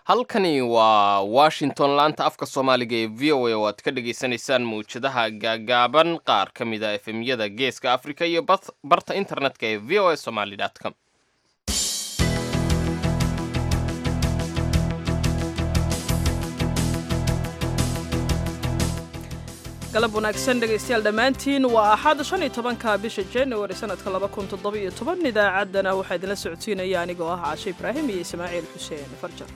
halkani waa washington laanta afka soomaaliga ee v o a oo aad ka dhagaysanaysaan mawjadaha gaagaaban qaar ka mid a efemyada geeska africa iyo barta internetka ee v o a somaly com galab wanaagsan dhegaystayaal dhammaantiin waa axad shan iyo tobanka bisha januari sanadka laba kun toddoba-iyo toban idaacaddana waxaa idinla socodsiinaya anigoo ah caashe ibraahim iyo ismaaciil xuseen farjar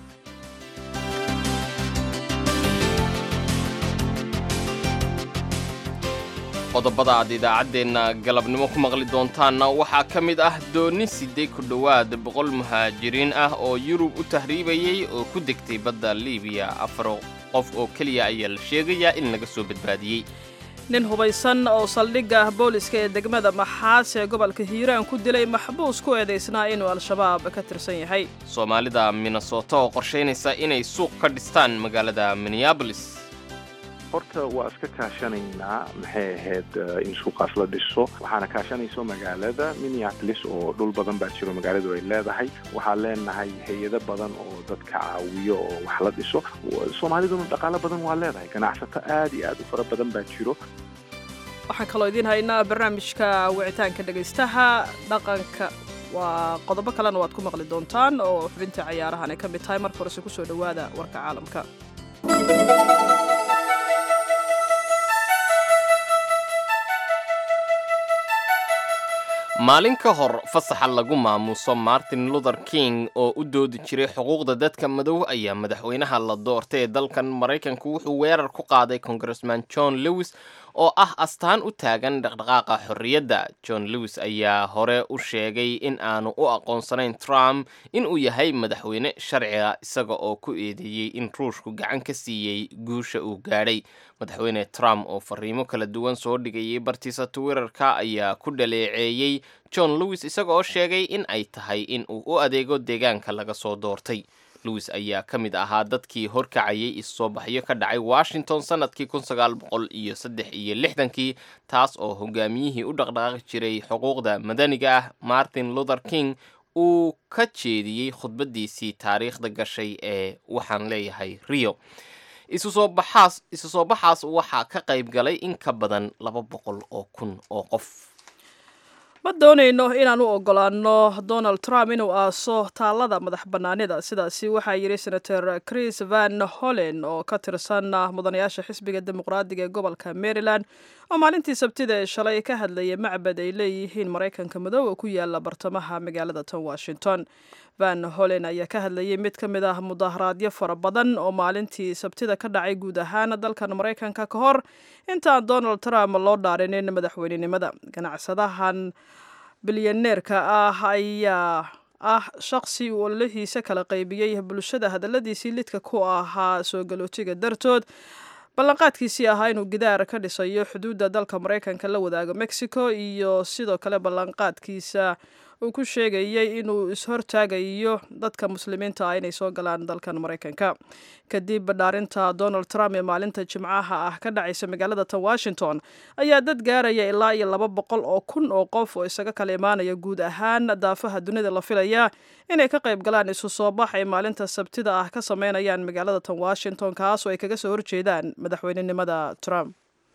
qodobada aad idaacaddeenna galabnimo ku maqli doontaanna waxaa ka mid ah dooni sidday ku dhowaad boqol muhaajiriin ah oo yurub u tahriibayay oo ku degtay badda liibiya afar qof oo keliya ayaa la sheegayaa in laga soo badbaadiyey nin hubaysan oo saldhigga booliska ee degmada maxaas ee gobolka hiiraan ku dilay maxbuus ku eedaysnaa inuu al-shabaab ka tirsan yahay soomaalida minnesota oo qorshaynaysa inay suuq ka dhistaan magaalada minneabolis horta waa iska kaashanaynaa maxay ahayd in suuqaas la dhiso waxaana kaashanayso magaalada minneapolis oo dhul badan baa jiro magaaladu ay leedahay waxaan leenahay hay-ado badan oo dadka caawiyo oo wax la dhiso soomaaliduna dhaqaalo badan waa leedahay ganacsato aad iyo aad u fara badan baa jiro waxaan kaloo idiin haynaa barnaamijka wicitaanka dhegaystaha dhaqanka waa qodobo kalena waad ku maqli doontaan oo xubinta cayaarahan ay ka mid tahay marka horese kusoo dhowaada warka caalamka maalin ka hor fasaxa lagu maamuuso martin luther king oo u doodi jiray xuquuqda dadka madow ayaa madaxweynaha la doortay ee dalkan maraykanku wuxuu weerar ku qaaday congressman john lewis oo ah astaan u taagan dhaqdhaqaaqa xorriyadda john lewis ayaa hore u sheegay in aanu u aqoonsanayn trump inuu yahay madaxweyne sharciga isaga oo ku eedeeyey in ruushku gacan ka siiyey guusha uu gaadhay madaxweyne trump oo fariimo kala duwan soo dhigayay bartiisa twitterka ayaa ku dhaleeceeyey john lewis isaga oo sheegay in ay tahay in uu u adeego deegaanka laga soo doortay lewis ayaa ka mid ahaa dadkii horkacayay issoo baxyo ka dhacay washington sanadkii kun sagaal boqol iyo saddex iyo lixdankii taas oo hogaamiyihii u dhaqdhaqaaqi jiray xuquuqda madaniga ah martin luther king uu ka jeediyey khudbadiisii taariikhda gashay ee waxaan leeyahay rio isu soo baxaas isu soo baxaas waxaa ka qayb galay in ka badan laba boqol oo kun oo qof ma doonayno inaan u ogolaano donald trump inuu aaso taallada madax bannaanida sidaasi waxaa yidhi senator chris van hollen oo ka tirsan mudanayaasha xisbiga dimuqraadiga ee gobolka maryland oo maalintii sabtida ee shalay ka hadlayay macbad ay leeyihiin maraykanka madow oo ku yaala bartamaha magaalada tan washington van hollen ayaa ka hadlayay mid ka mid ah mudaharaadyo fara badan oo maalintii sabtida ka dhacay guud ahaan dalkan maraykanka ka hor intaan donald trump loo dhaarinin madaxweynenimada ganacsadahan bilyaneerka ah ayaa ah shaqsi uu ololihiisa kala qaybiyey bulshada hadalladiisii lidka ku ahaa soo galootiga dartood ballanqaadkiisii ahaa inuu gidaar ka dhisayo xuduudda dalka maraykanka la wadaago mexico iyo sidoo kale ballanqaadkiisa uu ku sheegayey inuu ishortaagayo dadka muslimiinta ah inay soo galaan dalkan maraykanka kadib dhaarinta donald trump ee maalinta jimcaha ah ka dhacaysa magaalada tan washington ayaa dad gaaraya ilaa iyo laba boqol oo kun oo qof oo isaga kala imaanaya guud ahaan daafaha dunida la filaya inay ka qayb galaan isu soo bax ay maalinta sabtida ah ka sameynayaan magaalada tan washington kaas oo ay kaga soo horjeedaan madaxweynenimada trump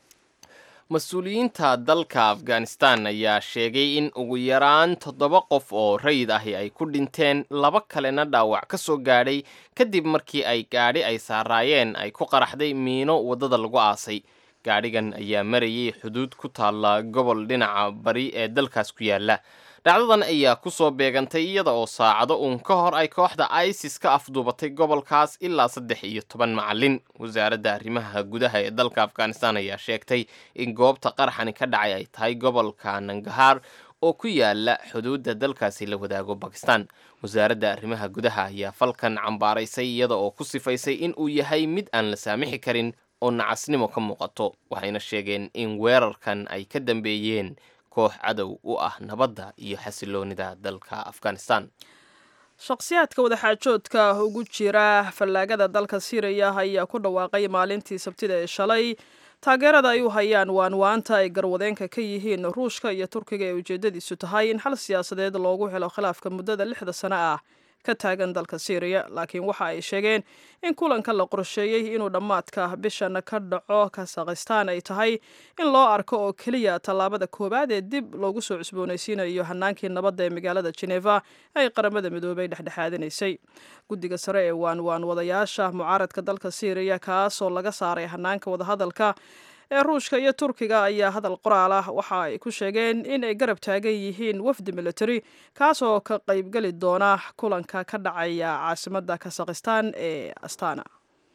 mas-uuliyiinta dalka afghanistan ayaa sheegay in ugu yaraan toddoba qof oo rayid ahi ay ku dhinteen laba kalena dhaawac ka soo gaadhay kadib markii ay gaadhi ay saaraayeen ay ku qaraxday miino waddada lagu aasay gaadhigan ayaa marayay xuduud ku taalla gobol dhinaca bari ee dalkaas ku yaalla dhacdadan ayaa ku soo beegantay iyada oo saacado uun ka hor ay kooxda isis ka afduubatay gobolkaas ilaa saddex iyo toban macalin wasaaradda arrimaha gudaha ee dalka afghanistan ayaa sheegtay in goobta qaraxani ka dhacay ay tahay gobolka nangahaar oo ku yaala xuduudda dalkaasi la wadaago bakistan wasaaradda arrimaha gudaha ayaa falkan cambaaraysay iyada oo ku sifaysay in uu yahay mid aan la saamixi karin oo nacasnimo ka muuqato waxayna sheegeen in weerarkan ay ka dambeeyeen koox cadow u ah nabadda iyo xasiloonida dalka afghanistan shakhsiyaadka wadaxaajoodka ugu jira fallaagada dalka siiriya ayaa ku dhawaaqay maalintii sabtida ee shalay taageerada ay u hayaan waanwaanta ay garwadeenka ka yihiin ruushka iyo turkiga ee ujeedadiisu tahay in xal siyaasadeed loogu helo khilaafka muddada lixda sano ah ka taagan dalka syriya laakiin waxa ay sheegeen in kulanka la qorsheeyey inuu dhammaadka bishan ka dhaco kasakhistaan ay tahay in loo arko oo keliya tallaabada koowaad ee dib loogu soo cusboonaysiinayo hanaankii nabadda ee magaalada geneva ay qaramada midoobay dhexdhexaadinaysay guddiga sare ee waanwaan wadayaasha mucaaradka dalka syriya kaasoo laga saaray hanaanka wadahadalka ee ruushka iyo turkiga ayaa hadal qoraal ah waxa ay ku sheegeen in ay garab taagan yihiin wafdi military kaasoo ka qaybgeli doona kulanka ka dhacaya caasimadda kasakhistaan ee astana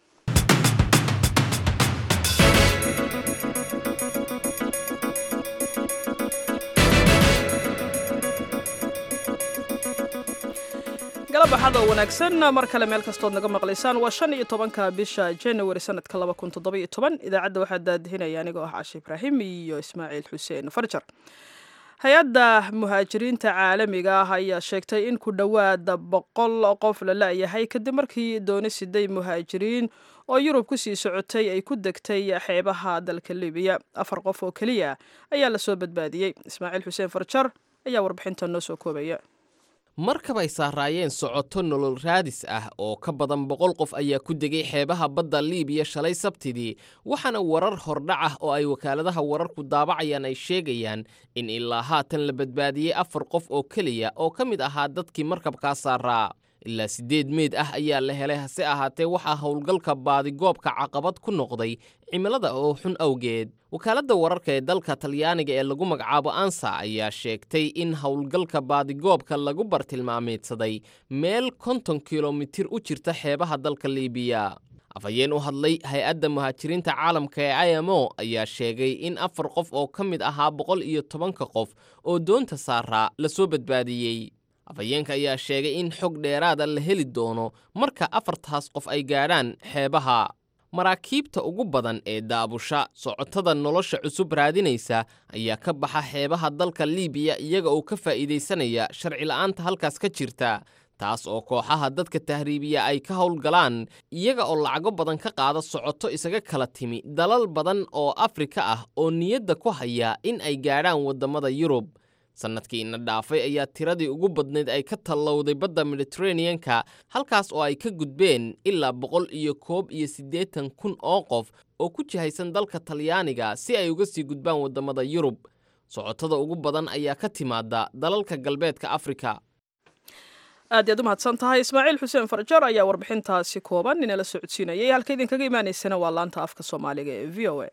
galabaxada wanaagsan mar kale meel kastood naga maqlaysaan waa shan iyo tobanka bisha january sanadka laba kun toddoba iyo toban idaacadda waxaa daadihinaya anigoo ah cashe ibraahim iyo ismaaciil xuseen farjar hay-adda muhaajiriinta caalamiga ah ayaa sheegtay in ku dhowaada boqol qof la la-yahay kadib markii dooni siday muhaajiriin oo yurub kusii socotay ay ku degtay xeebaha dalka libiya afar qof oo keliya ayaa lasoo badbaadiyey ismaaciil xuseen farjar ayaa warbixinta noo soo koobaya markab ay saaraayeen socoto nolol raadis ah oo ka badan boqol qof ayaa ku degay xeebaha badda liibiya shalay sabtidii waxaana warar hordhac ah oo ay wakaaladaha wararku daabacayaan ay sheegayaan in ilaa haatan la badbaadiyey afar qof oo keliya oo ka mid ahaa dadkii markabkaa saaraa ilaa siddeed meyd ah ayaa la helay hase ahaatee waxaa howlgalka baadigoobka caqabad ku noqday cimilada oo xun awgeed wakaaladda wararka ee dalka talyaaniga ee lagu magacaabo ansa ayaa sheegtay in howlgalka baadigoobka lagu bartilmaameedsaday meel konton kilomitir u jirta xeebaha dalka liibiya afhayeen u hadlay hay-adda muhaajiriinta caalamka ee i m o ayaa sheegay in afar qof oo ka mid ahaa boqol iyo tobanka qof oo doonta saaraa lasoo badbaadiyey afhayeenka ayaa sheegay in xog dheeraada la heli doono marka afartaas qof ay gaadhaan xeebaha maraakiibta ugu badan ee daabusha socotada nolosha cusub raadinaysa ayaa ka baxa xeebaha dalka liibiya iyaga oo ka faa'iidaysanaya sharci la'aanta halkaas ka jirta taas oo kooxaha dadka tahriibiya ay ka howlgalaan iyaga oo lacago badan ka qaada socoto isaga kala timi dalal badan oo afrika ah oo niyadda ku haya in ay gaadhaan waddamada yurub sannadkii ina dhaafay ayaa tiradii ugu badnayd ay ka tallowday badda mediteraneanka halkaas oo ay ka gudbeen ilaa boqol iyo koob iyo siddeetan kun oo qof oo ku jihaysan dalka talyaaniga si ay uga sii gudbaan waddamada yurub socotada ugu badan ayaa ka timaada dalalka galbeedka afrika aad iyaad u mahadsan tahay ismaaciil xuseen farjar ayaa warbixintaasi kooban inala socodsiinayay halka idinkaga imaaneysana waa laanta afka soomaaliga ee v o a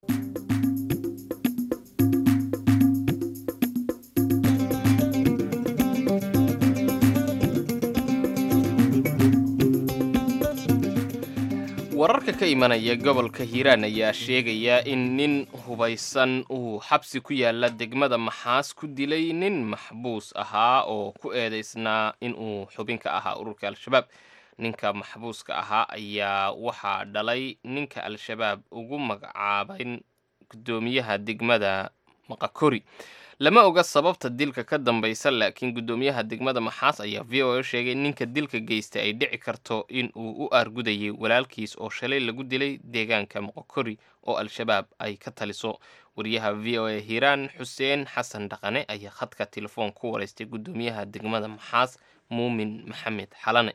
wararka ka imanaya gobolka hiiraan ayaa sheegaya in nin hubaysan uu xabsi ku yaala degmada maxaas ku dilay nin maxbuus ahaa oo ku eedeysnaa inuu xubin ka ahaa ururka al-shabaab ninka maxbuuska ahaa ayaa waxaa dhalay ninka al-shabaab ugu magacaabayn guddoomiyaha degmada maqakori lama oga sababta dilka ka dambaysa laakiin guddoomiyaha degmada maxaas ayaa v o a sheegay ninka dilka geystay ay dhici karto in uu u aargudayay walaalkiis oo shalay lagu dilay deegaanka moqokori oo al-shabaab ay ka taliso wariyaha v o a hiiraan xuseen xasan dhaqane ayaa khadka telefoon ku wareystay guddoomiyaha degmada maxaas muumin maxamed xalane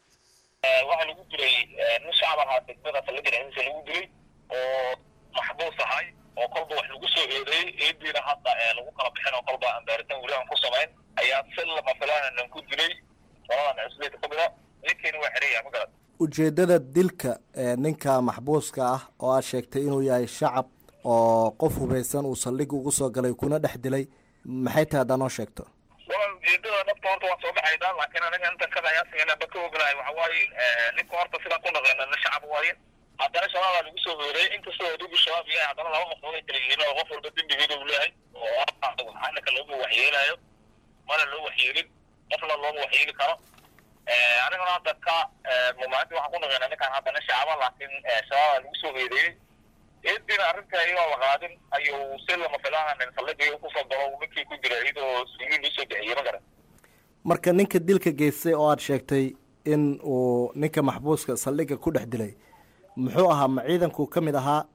waxaa lagu dilay nin shacab ahaa degmada falladinaciisa lagu dilay oo maxbuus ahay oo kolba wax lagu soo eedeeyey eediina hadda lagu kala bixin oo kolba aan baaritaan weli aan ku samayn ayaa si lama filaanan ku dilay qoladan cusbeed ka mida ninkeena waa xeraya ma garad ujeeddada dilka ninka maxbuuska ah oo aad sheegtay inuu yahay shacab oo qof hubaysan uu saldhig ugu soo galay kuna dhex dilay maxay tahay haddaa noo sheegto waa ujeedada dhabta horta waan soo baxaynaa laakiin aniga inta kadayaasigana ba ka ognahay waxa waaye ninka horta sidaan ku naqeena nin shacab waaye haddana shabaabaa lagu soo hoorey inkastoo adigu shabaab yahay haddana laba qofood ay kala yihiin oo qof walba dembigeeda uu leeyahay oo anaka looma waxyeelayo mana loo waxyeelin qofna looma waxyeeli karo anigana hadda ka mumaalintii waxaan ku naqeena ninkaan hadda nin shacaba laakiin shabaabaa lagu soo hoedeeyey eedina arrinta iyadoo la qaadin ayuu si lama filaahanin saldhigii kusoo galo ninkii ku jira iyadoo suuliin loo soo bixiyey ma garan marka ninka dilka geystay oo aad sheegtay in uu ninka maxbuuska saldhigga ku dhex dilay muxuu ahaa ma ciidanku ka mid ahaa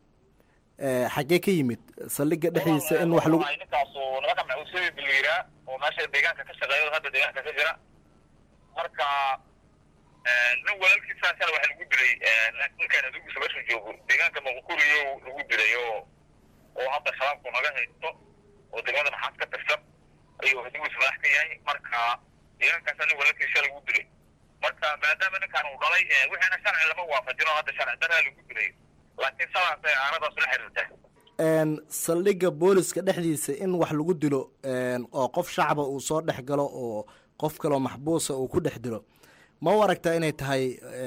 xaggee ka yimid saldhigga dhexdiisa in wax lagu ninkaasu nimanka macuusyada biliiraa oo meesha deegaanka ka shaqeeya hadda deegaanka ka jira marka nin walaalkiisa shala waxa lagu dilay ninkan adugiisa meeshu joogo deegaanka maqukuriyo lagu dilay oo oo hadda shabaabku naga haysto oo degmada maxaas ka tirsan ayuu adugiisa madax ka yahay marka deegaankaasa nin walaalkiisa lagu dilay marka maadaama ninkan uu dhalay wixiina sharci lama waafajino hadda sharci daraa lagu dilay laakiin salaasay aanadaas la xiriirta saldhigga booliska dhexdiisa in wax lagu dilo oo qof shacaba uu soo dhex galo oo qof kaloo maxbuusa uu ku dhex dilo ma u aragtaa inay tahay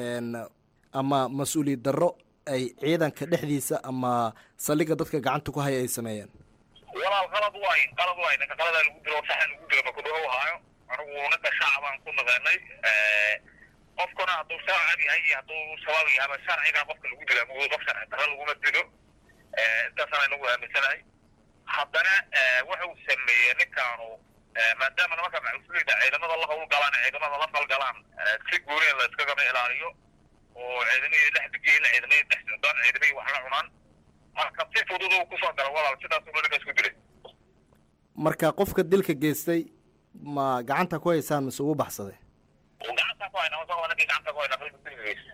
ama mas-uuliyad darro ay ciidanka dhexdiisa ama saldhigga dadka gacanta ku haya ay sameeyeen walaal qalad waay qalad waay ninka qaladaa lagu dilo saxan lagu dilo makudhawo haayo anigu ninka shacabaan ku naqaanay qofkuna hadduu shacab yahay iyo hadduu shabaab yahaba sharcigaa qofka lagu dilaa mugud qof sharci darro laguma dilo intaasaan inagu aaminsanahay haddana wuxuu sameeyey ninkaanu maadaama nimanka macusleyda ciidamada la hawl galaan ciidamada la falgalaan si guureen la iskagama ilaaliyo oo ciidamihii dhex degeyn ciidamihii dhex socdaan ciidamihii wax la cunaan marka si fudud uu kusoo gala walaal sidaas uu ninka isku dilay marka qofka dilka geystay ma gacanta ku haysaan mise ugu baxsaday gacanta ku hayna wasaqo ninkii gacanta ku hayna qalbi dilka geystay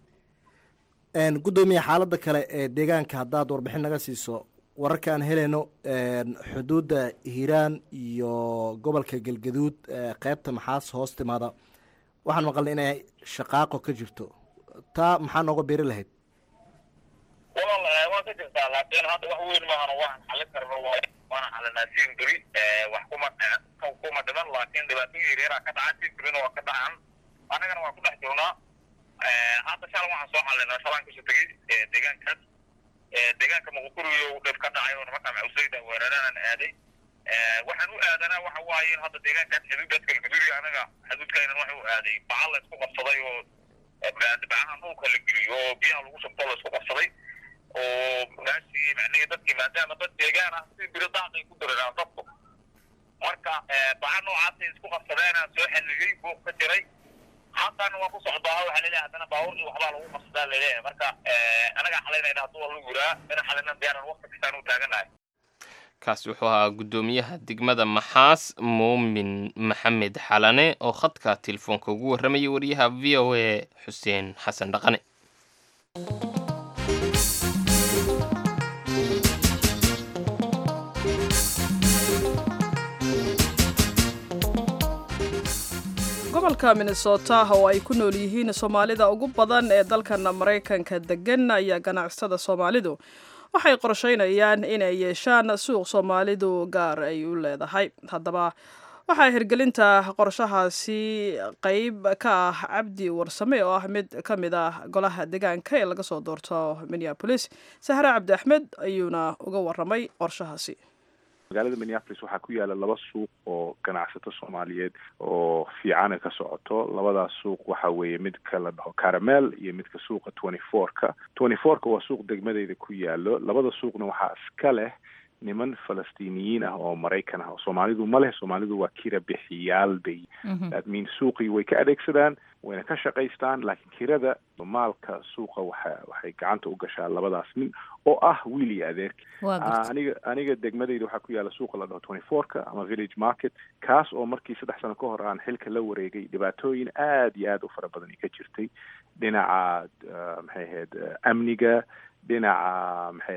guddoomiye xaaladda kale ee deegaanka haddaad warbixin naga siiso wararka aan helayno xuduudda hiiraan iyo gobolka galgaduud qeybta maxaas hoos timaada waxaan maqalnay inay shaqaaqo ka jirto taa maxaa nooga beri lahayd walaal waa ka jirtaa laakiin hadda wax weyn maahano waan xalin karno waana xalinaa siin duri wax kuma kuma dhiman laakiin dhibaatooyin yaryara ka dhaca siin durina waa ka dhacan annagana waan ku dhex jirnaa hadda shalan waxaan soo xalinaa shalaan kasoo tegey deegaankaas deegaanka muqukuriyo dhib ka dhacay oo nimanka macusleyda weeraraan aaday waxaan u aadanaa waxa waaye in hadda deegaankaas xuduudaas galguduud anaga xuduudkaynan waxa u aaday bacal la isku qabsaday oo bacaha dhulka la geliyo oo biyaha lagu shubto la isku qabsaday oo meeshii macnihii dadkii maadaama dad deegaan ah si biro daaqay ku diraraan dadku marka baca noocaasay isku qabsadeenaan soo xaliyey buuq ka jiray haddana waan ku socdaa waxaa laleeyahay haddana baabuurkii waxbaa lagu qabsadaa laleeyahay marka anagaa xalaynayna hadduu waa lagu yiraa ina xalaynan diyaaran waqti kastaan u taaganahay kaasi wuxuu ahaa guddoomiyaha degmada maxaas muumin maxamed xalane oo khadka telefoonka ugu warramayay wariyaha v o a xuseen xasan dhaqane gobolka minnesota oo ay ku nool yihiin soomaalida ugu badan ee dalkan maraykanka degan ayaa ganacsada soomaalidu waxay qorsheynayaan inay yeeshaan suuq soomaalidu gaar ay u leedahay haddaba waxaa hirgelinta qorshahaasi qeyb ka ah cabdi warsame oo ah mid ka mid ah golaha deegaanka ee laga soo doorto minneabolis sahre cabdi axmed ayuuna uga waramay qorshahaasi magaalada minneapolis waxaa ku yaala laba suuq oo ganacsato soomaaliyeed oo fiicana ka socoto labadaas suuq waxa weeye midka la dhaho caramel iyo midka suuqa twenty four-ka twenty four-ka waa suuq degmadeyda ku yaalo labada suuqna waxaa iska leh niman falastiiniyiin ah oo maraykan ah soomaalidu ma leh soomaalidu waa kira bixiyaal bay that means suuqii way ka adeegsadaan wayna ka shaqaystaan laakiin kirada maalka suuqa waxa waxay gacanta u gashaa labadaas nin oo ah wiil iyo adeerki aniga aniga degmadeyda waxaa ku yaala suuqa la dhaho twenty four-ka ama village market kaas oo markii saddex sano ka hor aan xilka la wareegay dhibaatooyin aad iyo aad u fara badan ka jirtay dhinaca maxay ahayd amniga dhinaca maxay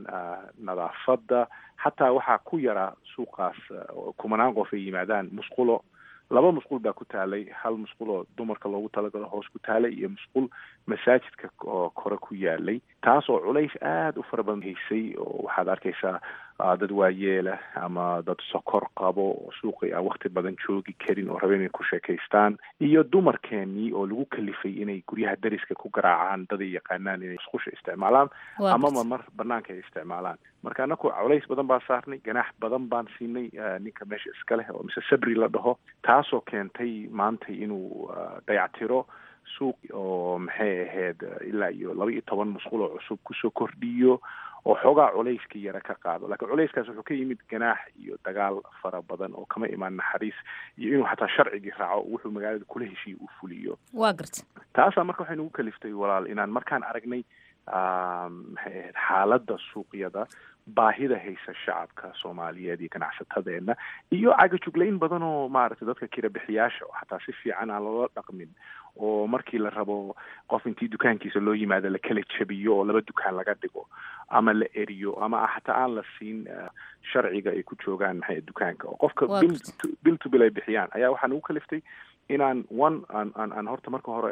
nadaafadda xataa waxaa ku yaraa suuqaas kumanaan qof ay yimaadaan musqulo laba musqul baa ku taalay hal musqul oo dumarka loogu talagalo hoos ku taalay iyo musqul masaajidka oo kore ku yaalay taas oo culays aada u fara badan haysay oo waxaad arkaysaa dad waayeela ama dad sokor qabo oo suuqii aan wakti badan joogi karin oo raba inay ku sheekaystaan iyo dumarkeenii oo lagu kalifay inay guryaha dariska ku garaacaan daday yaqaanaan inay musqusha isticmaalaan amama mar banaanka ay isticmaalaan marka anaku culays badan baa saarnay ganaax badan baan siinay ninka meesha iska leh oo mise sabri la dhaho taasoo keentay maanta inuu dayactiro suuq oo maxay ahayd ilaa iyo laba iyo toban musqul oo cusub kusoo kordhiyo oo xoogaa culayska yara ka qaado laakiin culayskaas wuxuu ka yimid ganaax iyo dagaal fara badan oo kama imaan naxariis iyo inuu xataa sharcigii raaco wuxuu magaalada kula heshiiya uu fuliyo waa garta taasaa marka waxay nagu kaliftay walaal inaan markaan aragnay maxay ahayd xaaladda suuqyada baahida haysa shacabka soomaaliyeed iyo ganacsatadeena iyo cagajuglayn badan oo maaragtay dadka kirabixiyaasha oo xataa si fiican aan loola dhaqmin oo markii la rabo qof intii dukaankiisa loo yimaado la kala jabiyo oo laba dukaan laga dhigo ama la eriyo ama xataa aan la siin sharciga ay ku joogaan maxay dukaanka oo qofka bil bil to bil ay bixiyaan ayaa waxaa nagu kaliftay inaan one aan aan aan horta marka hore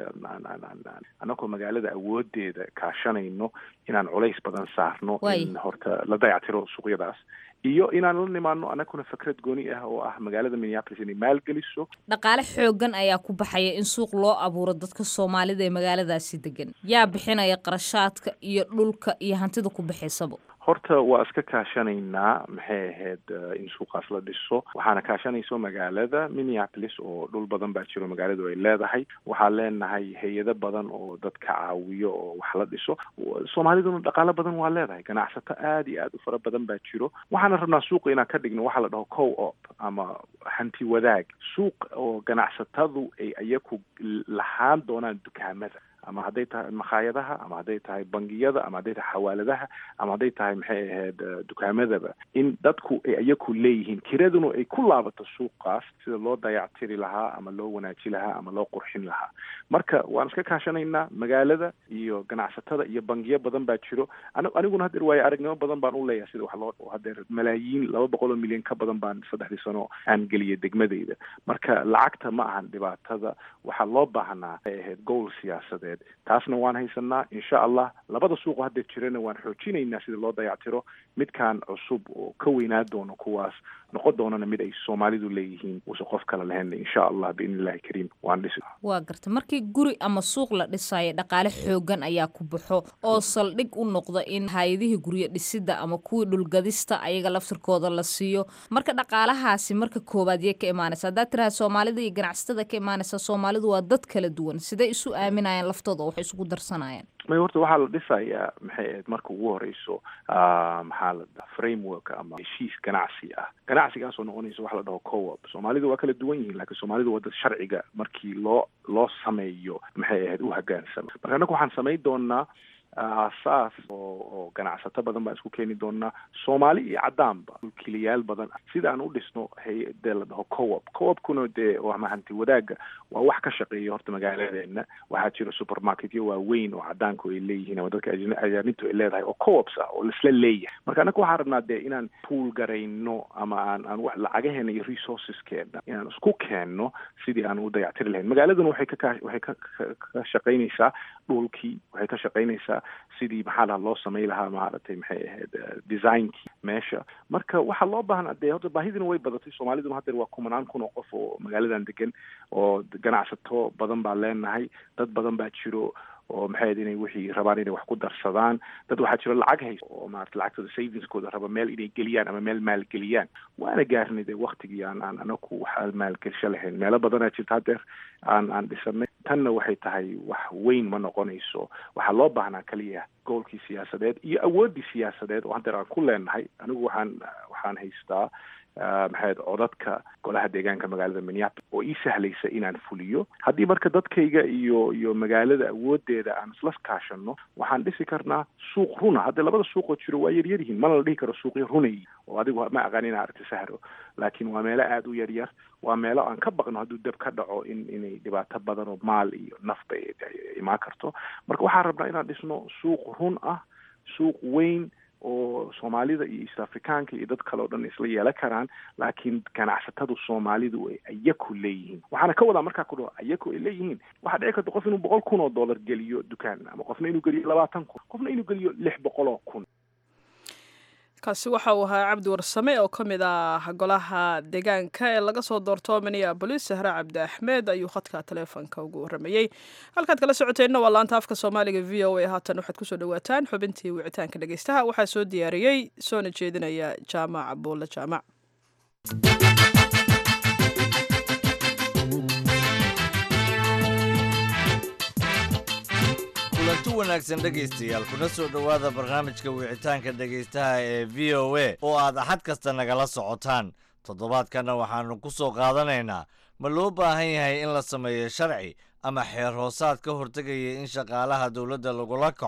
anagoo magaalada awoodeeda kaashanayno inaan culays badan saarno in horta la dayactiro suuqyadaas iyo inaan la nimaano anaguna fikrad gooni ah oo ah magaalada minneapolis inay maalgeliso dhaqaale xoogan ayaa ku baxaya in suuq loo abuuro dadka soomaalida ee magaaladaasi degan yaa bixinaya qarashaadka iyo dhulka iyo hantida ku baxaysaba horta waa iska kaashanaynaa maxay ahayd in suuqaas la dhiso waxaana kaashanayso magaalada minneapolis oo dhul badan baa jiro magaaladu ay leedahay waxaan leenahay hay-ado badan oo dadka caawiyo oo wax la dhiso soomaaliduna dhaqaalo badan waa leedahay ganacsato aada iyo aada u fara badan baa jiro waxaana rabnaa suuqa inaan ka dhigno waxaa la dhaho co op ama hanti wadaag suuq oo ganacsatadu ay iyaku lahaan doonaan dukaamada ama hadday tahay makhaayadaha ama hadday tahay bangiyada ama hadday tahay xawaaladaha ama hadday tahay maxay ahayd dukaamadaba in dadku ay iyaku leeyihiin kiraduna ay ku laabato suuqaas sida loo dayactiri lahaa ama loo wanaaji lahaa ama loo qurxin lahaa marka waan iska kaashanaynaa magaalada iyo ganacsatada iyo bangiyo badan baa jiro an aniguna hadeer waayo aragnimo badan baan u leeyahay sida wax loo hadeer malaayiin laba boqol oo milyan ka badan baan saddexdii sano aan geliyay degmadeyda marka lacagta ma ahan dhibaatada waxaa loo baahnaa ay ahayd gowl siyaasadeed taasna waan haysanaa insha allah labada suuqo haddeer jirana waan xoojinaynaa sida loo dayactiro midkaan cusub oo ka weynaa doono kuwaas noqon doonana mid ay soomaalidu leeyihiin uusan qof kale lahayn insha allah biidni illahi kariim waan dhisi waa garta markii guri ama suuq la dhisaayo dhaqaale xoogan ayaa ku baxo oo saldhig u noqda in hay-adihii guryo dhisidda ama kuwii dhulgadista ayaga laftirkooda la siiyo marka dhaqaalahaasi marka koowaad yay ka imaanaysa haddaad tiraha soomaalida iyo ganacsatada ka imaanaysa soomaalidu waa dad kala duwan siday isu aaminayaan laftooda oo waxay isugu darsanayaan may horta waxaa la dhisayaa maxay ahayd marka ugu horeyso maxaa la dhaha framework ama heshiis ganacsi ah ganacsigaasoo noqonaysa waxa la dhaho co-op soomaalidu waa kala duwan yihiin laakiin soomaalidu waa dad sharciga markii loo loo sameeyo maxay ahayd u hogaansama marka annaga waxaan samayn doonaa aasaas oo oo ganacsato badan baan isku keeni doonaa soomaali iyo caddaanba mulkiilayaal badan sida aan u dhisno hay-adee la dhaho co-op co-opkuna dee ama hanti wadaagga waa wax ka shaqeeya horta magaaladeena waxaa jira supermarketyo waaweyn oo caddaanku ay leeyihiin ama dadka ajaanibtu ay leedahay oo co-ops ah oo laisla leeyahay marka annaga waxaan rabnaa dee inaan pool garayno ama aan aan wax lacagaheena iyo resourceskeena inaan isku keenno sidii aan u dayactiri lahayn magaaladuna waxay ka waxay ka ka shaqaynaysaa dhulkii waxay ka shaqaynaysaa sidii maxaa laha loo samay lahaa maaragtay maxay ahayd designkii meesha marka waxaa loo baahnaa dee horta baahidina way badatay soomaaliduna haddeer waa kumanaan kun oo qof oo magaaladan degan oo ganacsato badan baa leenahay dad badan baa jiro oo maxay ahayd inay wixii rabaan inay wax ku darsadaan dad waxaa jiro lacag haysa oo maarata lacagtooda savingskooda raba meel inay geliyaan ama meel maalgeliyaan waana gaarnay dee waktigii aan aan anaku wax maalgelsho lahayn meelo badanaa jirta haddeer aan aan dhisanay tanna waxay tahay wax weyn ma noqonayso waxaa loo baahnaa kaliya goolkii siyaasadeed iyo awooddii siyaasadeed oo haddeer aan ku leenahay anigu waxaan waxaan haystaa maxayd codadka golaha deegaanka magaalada minneapolis oo ii sahlaysa inaan fuliyo haddii marka dadkayga iyo iyo magaalada awoodeeda aan isla kaashano waxaan dhisi karnaa suuq runa haddii labada suuqoo jiro waa yaryar yihiin mana la dhihi karo suuqyo runay oo adigu ma aqaan ina aragti sahro laakiin waa meelo aada u yaryar waa meelo aan ka baqno hadduu dab ka dhaco in inay dhibaato badan oo maal iyo nafba imaan karto marka waxaan rabnaa inaan dhisno suuq run ah suuq weyn oo soomaalida iyo east africaanka iyo dad kale o dhan isla yeelan karaan laakiin ganacsatadu soomaalidu ay ayaku leeyihiin waxaana ka wadaa markaa ku dhaho ayaku ay leeyihiin waxaa dhici karta qof inuu boqol kun oo dollar geliyo dukaan ama qofna inuu geliyo labaatan kun qofna inuu geliyo lix boqol oo kun kaasi waxa uu ahaa cabdi warsame oo ka mid ah golaha deegaanka ee laga soo doorto minneabolis sahre cabdi axmed ayuu khadka taleefonka ugu waramayey halkaad kala socoteenna waa laanta afka soomaaliga v o a haatan waxaad kusoo dhawaataan xubintii wicitaanka dhegeystaha waxaa soo diyaariyey soona jeedinaya jaamac buulle jaamac kulanti wanaagsan dhegaystayaal kuna soo dhowaada barnaamijka wicitaanka dhegaystaha ee v o a oo aad axad kasta nagala socotaan toddobaadkanna waxaannu ku soo qaadanaynaa ma loo baahan yahay in la sameeyo sharci ama xeer hoosaad ka hortegaya in shaqaalaha dowladda lagula kaco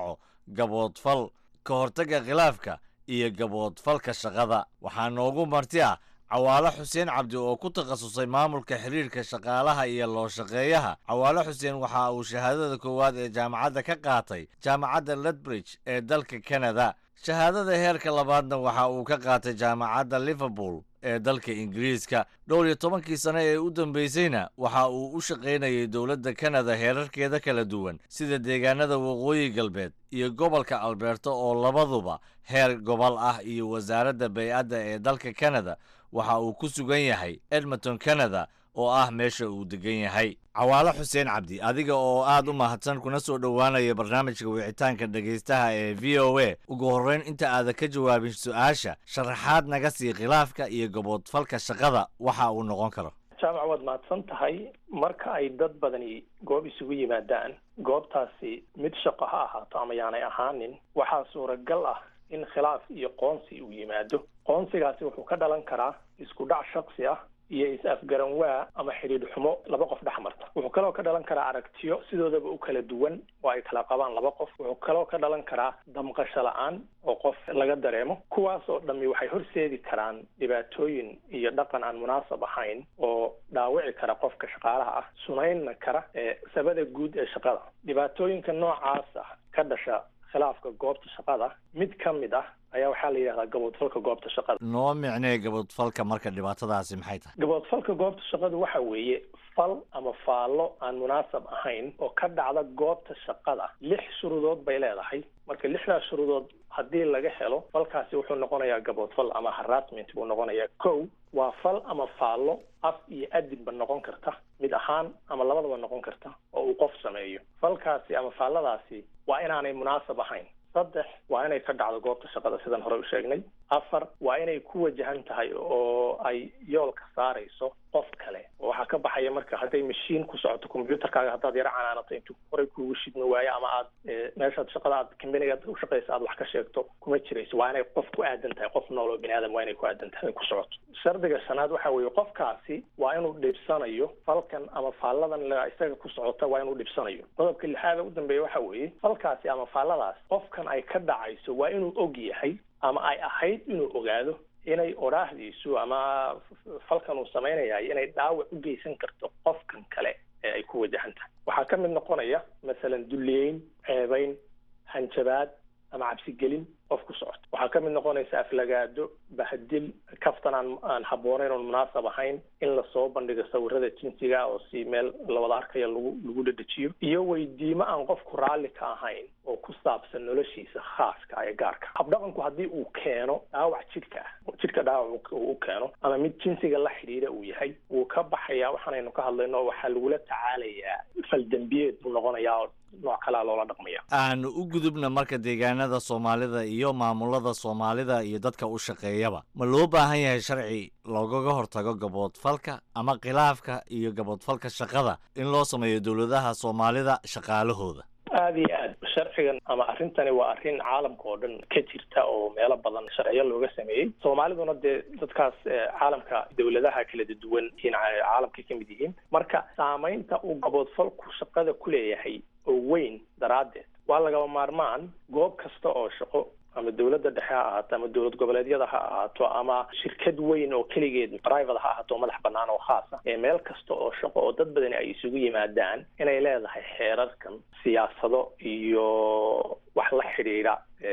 gaboodfal ka hortagga khilaafka iyo gaboodfalka shaqada waxaa noogu marti ah cawaalo xuseen cabdi oo ku takhasusay maamulka xiriirka shaqaalaha iyo loo shaqeeyaha cawaalo xuseen waxa uu shahaadada koowaad ee jaamacadda ka qaatay jaamacadda ledbridge ee dalka kanada shahaadada heerka labaadna waxa uu ka qaatay jaamacadda liverpool ee dalka ingiriiska dhowr iyo tobankii sane ee u dambeysayna waxa uu u shaqaynayay dowladda kanada heerarkeeda kala duwan sida deegaanada waqooyi galbeed iyo gobolka alberta oo labaduba heer gobol ah iyo wasaaradda bay-adda ee dalka kanada waxa uu ku sugan yahay edmonton canada oo ah meesha uu degan yahay cawaalo xuseen cabdi adiga oo aad u mahadsan kuna soo dhowaanaya barnaamijka wicitaanka dhegaystaha ee v o a ugu horreyn inta aadan ka jawaabin su-aasha sharaxaad naga sii khilaafka iyo gaboodfalka shaqada waxa uu noqon karo jaamac waad mahadsan tahay marka ay dad badani goob isugu yimaadaan goobtaasi mid shaqo ha ahaato ama yaanay ahaanin waxaa suuragal ah in khilaaf iyo qoonsi uu yimaado qoonsigaasi wuxuu ka dhalan karaa isku dhac shaksi ah iyo is-afgaran waa ama xidhiidh xumo laba qof dhex marta wuxuu kaloo ka dhalan karaa aragtiyo sidoodaba u kala duwan oo ay kala qabaan laba qof wuxuu kaloo ka dhalan karaa damqasho la-aan oo qof laga dareemo kuwaas oo dhammi waxay horseedi karaan dhibaatooyin iyo dhaqan aan munaasab ahayn oo dhaawici kara qofka shaqaalaha ah sunaynna kara ee sabada guud ee shaqada dhibaatooyinka noocaas ah ka dhasha khilaafka goobta shaqada mid ka mid ah ayaa waxaa la yidhahdaa gaboodfalka goobta shaqada noo micnee gaboodfalka marka dhibaatadaasi maxay tahay gaboodfalka goobta shaqada waxa weeye fal ama faallo aan munaasab ahayn oo ka dhacda goobta shaqada lix shuruudood bay leedahay marka lixdaas shuruudood haddii laga helo falkaasi wuxuu noqonayaa gaboodfal ama harassment buu noqonayaa kow waa fal ama faallo af iyo adinba noqon karta mid ahaan ama labadaba noqon karta oo uu qof sameeyo falkaasi ama faalladaasi waa inaanay munaasab ahayn saddex waa inay ka dhacdo goobta shaqada sidan hore u sheegnay afar waa inay ku wajahan tahay oo ay yoolka saarayso qof kale oo waxaa ka baxaya marka hadday mashiin ku socoto combyuterkaaga haddaad yaro canaanato intuu horey kuugu shidmi waayo ama aad meeshaad shaqada aad kambaniga u shaqaysa aad wax ka sheegto kuma jirayso waa inay qof ku aadan tahay qof nool oo bini aadam waa inay ku aadan tahay ku socoto shardiga shanaad waxa weeye qofkaasi waa inuu dhibsanayo falkan ama faalladan la isaga ku socota waa inuu dhibsanayo qodobka lixaada u dambeeya waxa weeye falkaasi ama faalladaas qofkan ay ka dhacayso waa inuu og yahay ama ay ahayd inuu ogaado inay odhaahdiisu ama falkan uu samaynayahay inay dhaawac u geysan karto qofkan kale ee ay ku wajahan tahay waxaa ka mid noqonaya masalan dulliyeyn ceebayn hanjabaad ama cabsigelin qof ku socoto waxaa ka mid noqonaysa aflagaado bahadil kaftan aan aan habboonayn oon munaasab ahayn in lasoo bandhigo sawirada jinsiga oo si meel lawada arkaya lagu lagu dhadhejiyo iyo weydiimo aan qofku raalli ka ahayn oo ku saabsan noloshiisa khaaska ee gaarka habdhaqanku haddii uu keeno dhaawac jidhka ah jidhka dhaawac uu u keeno ama mid jinsiga la xidhiidha uu yahay wuu ka baxayaa waxaanaynu ka hadlayno oo waxaa lagula tacaalayaa faldembiyeed buu noqonayaa oo nooc kalea loola dhaqmaya aanu u gudubna marka deegaanada soomaalida iyo maamulada soomaalida iyo dadka u shaqeeyaba ma loo baahan yahay sharci loogaga hortago gaboodfalka ama khilaafka iyo gaboodfalka shaqada in loo sameeyo dowladaha soomaalida shaqaalahooda aada iyo aad sharcigan ama arrintani waa arrin caalamka oo dhan ka jirta oo meelo badan sharciyo looga sameeyey soomaaliduna dee dadkaas caalamka dowladaha kala duwan yihiin caalamka ka mid yihiin marka saamaynta uu gaboodfalku shaqada ku leeyahay oo weyn daraaddeed waa lagaba maarmaan goob kasta oo shaqo ama dowladda dhexe ha ahaato ama dowlad goboleedyada ha ahaato ama shirkad weyn oo keligeed private ha ahaato oo madax banaan oo khaas ah ee meel kasta oo shaqo oo dad badani ay isugu yimaadaan inay leedahay xeerarkan siyaasado iyo wax la xidhiidha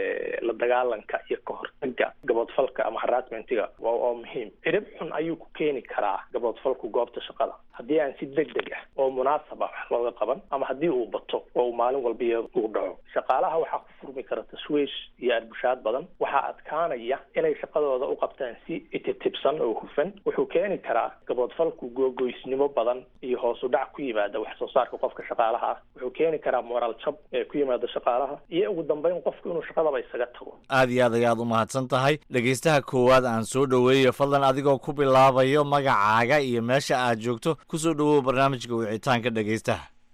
la dagaalanka iyo ka hortaga gaboodfalka ama harassmentiga waa waa muhiim cirib xun ayuu ku keeni karaa gaboodfalku goobta shaqada haddii aan si deg deg ah oo munaasab ah wax looga qaban ama haddii uu bato oo uu maalin walba uu dhaco shaqaalaha waxaa ku furmi kara tashwiish iyo arbushaad badan waxaa adkaanaya inay shaqadooda u qabtaan si ititibsan oo hufan wuxuu keeni karaa gaboodfalku googoysnimo badan iyo hoos u dhac ku yimaada wax soo saarka qofka shaqaalaha ah wuxuu keeni karaa moraal jab ee ku yimaada shaqaalaha iyo ugu dambeyn qofku inuu shaqadaba isaga tago aad iyo aad ayaad u mahadsan tahay dhegaystaha koowaad aan soo dhoweeyo fadlan adigoo ku bilaabayo magacaaga iyo meesha aad joogto kusoo dhowow barnaamijka wicitaanka dhegaystaha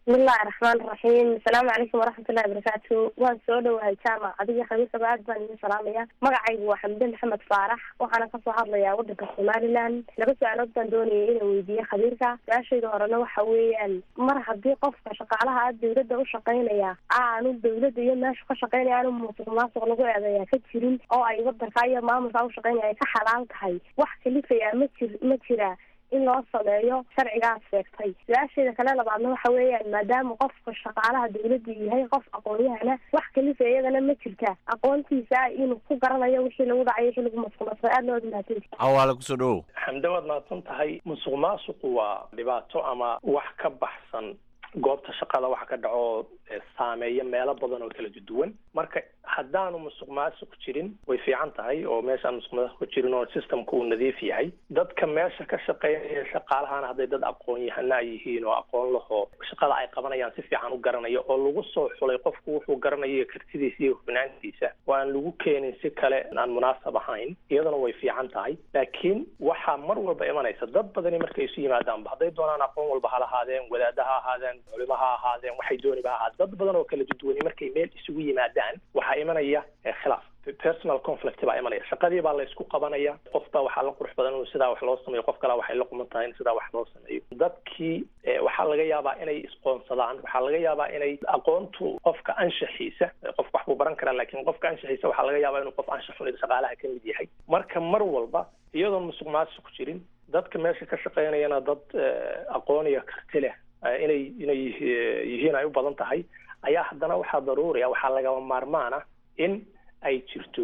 bismillahi raxmaan raxiim asalaamu calaykum waraxmatullahi wabarakaatu waan soo dhowahay jaamac adiga khamiisaba aad baan idin salaamaya magacaygu waa xamde maxamed faarax waxaana kasoo hadlayaa wadanka somaliland laba su-aalood baan doonayay inaan weydiiye khabiirka su-aashayda horena waxa weeyaan mar haddii qofka shaqaalaha a dawladda u shaqaynaya aanu dawladda iyo meeshu ka shaqaynaya aanu musuq maasuq lagu eedeeya ka jirin oo ay wadanka iyo maamulka u shaqaynaya ay ka xalaal tahay wax kalifaya ma jir ma jira in loo sameeyo sharcigaas sheegtay su-aasheeda kale labaadna waxa weeyaan maadaama qofka shaqaalaha dawladda yahay qof aqoon-yahana wax kalifa iyadana ma jirta aqoontiisa inuu ku garanayo wixii lagu dhacay wixii lagu masquulsay aad loo mahadsan cawaale kusoo dhowow xamde waad mahadsan tahay musuq maasuqu waa dhibaato ama wax ka baxsan goobta shaqada waxa ka dhaco saameeya meelo badan oo kala duwan marka haddaanu musuq maasuq jirin way fiican tahay oo meeshaan musuq maasuq jirin oo systemka uu nadiif yahay dadka meesha ka shaqeynaya shaqaalahana hadday dad aqoon yahana yihiin oo aqoon laho shaqada ay qabanayaan si fiican u garanayo oo lagu soo xulay qofku wuxuu garanayo kartidiisa iyo hufnaantiisa oo aan lagu keenin si kale aan munaasab ahayn iyadana way fiican tahay laakiin waxaa mar walba imanaysa dad badani markay isu yimaadaanba hadday doonaan aqoon walba ha lahaadeen wadaada ha ahaadeen culimo ha ahaadeen waxay dooniba ha ahaadeen dad badan oo kala duduwani markay meel isugu yimaadaan waxaa imanaya khilaaf personal conflict baa imanaya shaqadii baa la isku qabanaya qof baa waxaa la qurux badan inuu sidaa wax loo sameeyo qof kale waxay la quman tahay in sidaa wax loo sameeyo dadkii waxaa laga yaabaa inay isqoonsadaan waxaa laga yaabaa inay aqoontu qofka anshaxiisa qofka wax buu baran karaa laakiin qofka anshaxiisa waxaa laga yaabaa inuu qof anshax xun shaqaalaha ka mid yahay marka mar walba iyadoon musuq maasuq jirin dadka meesha ka shaqeynayana dad aqoon iyo karti leh inay inay yihiin ay u badan tahay ayaa haddana waxaa daruuriya waxaa lagaba maarmaana in ay jirto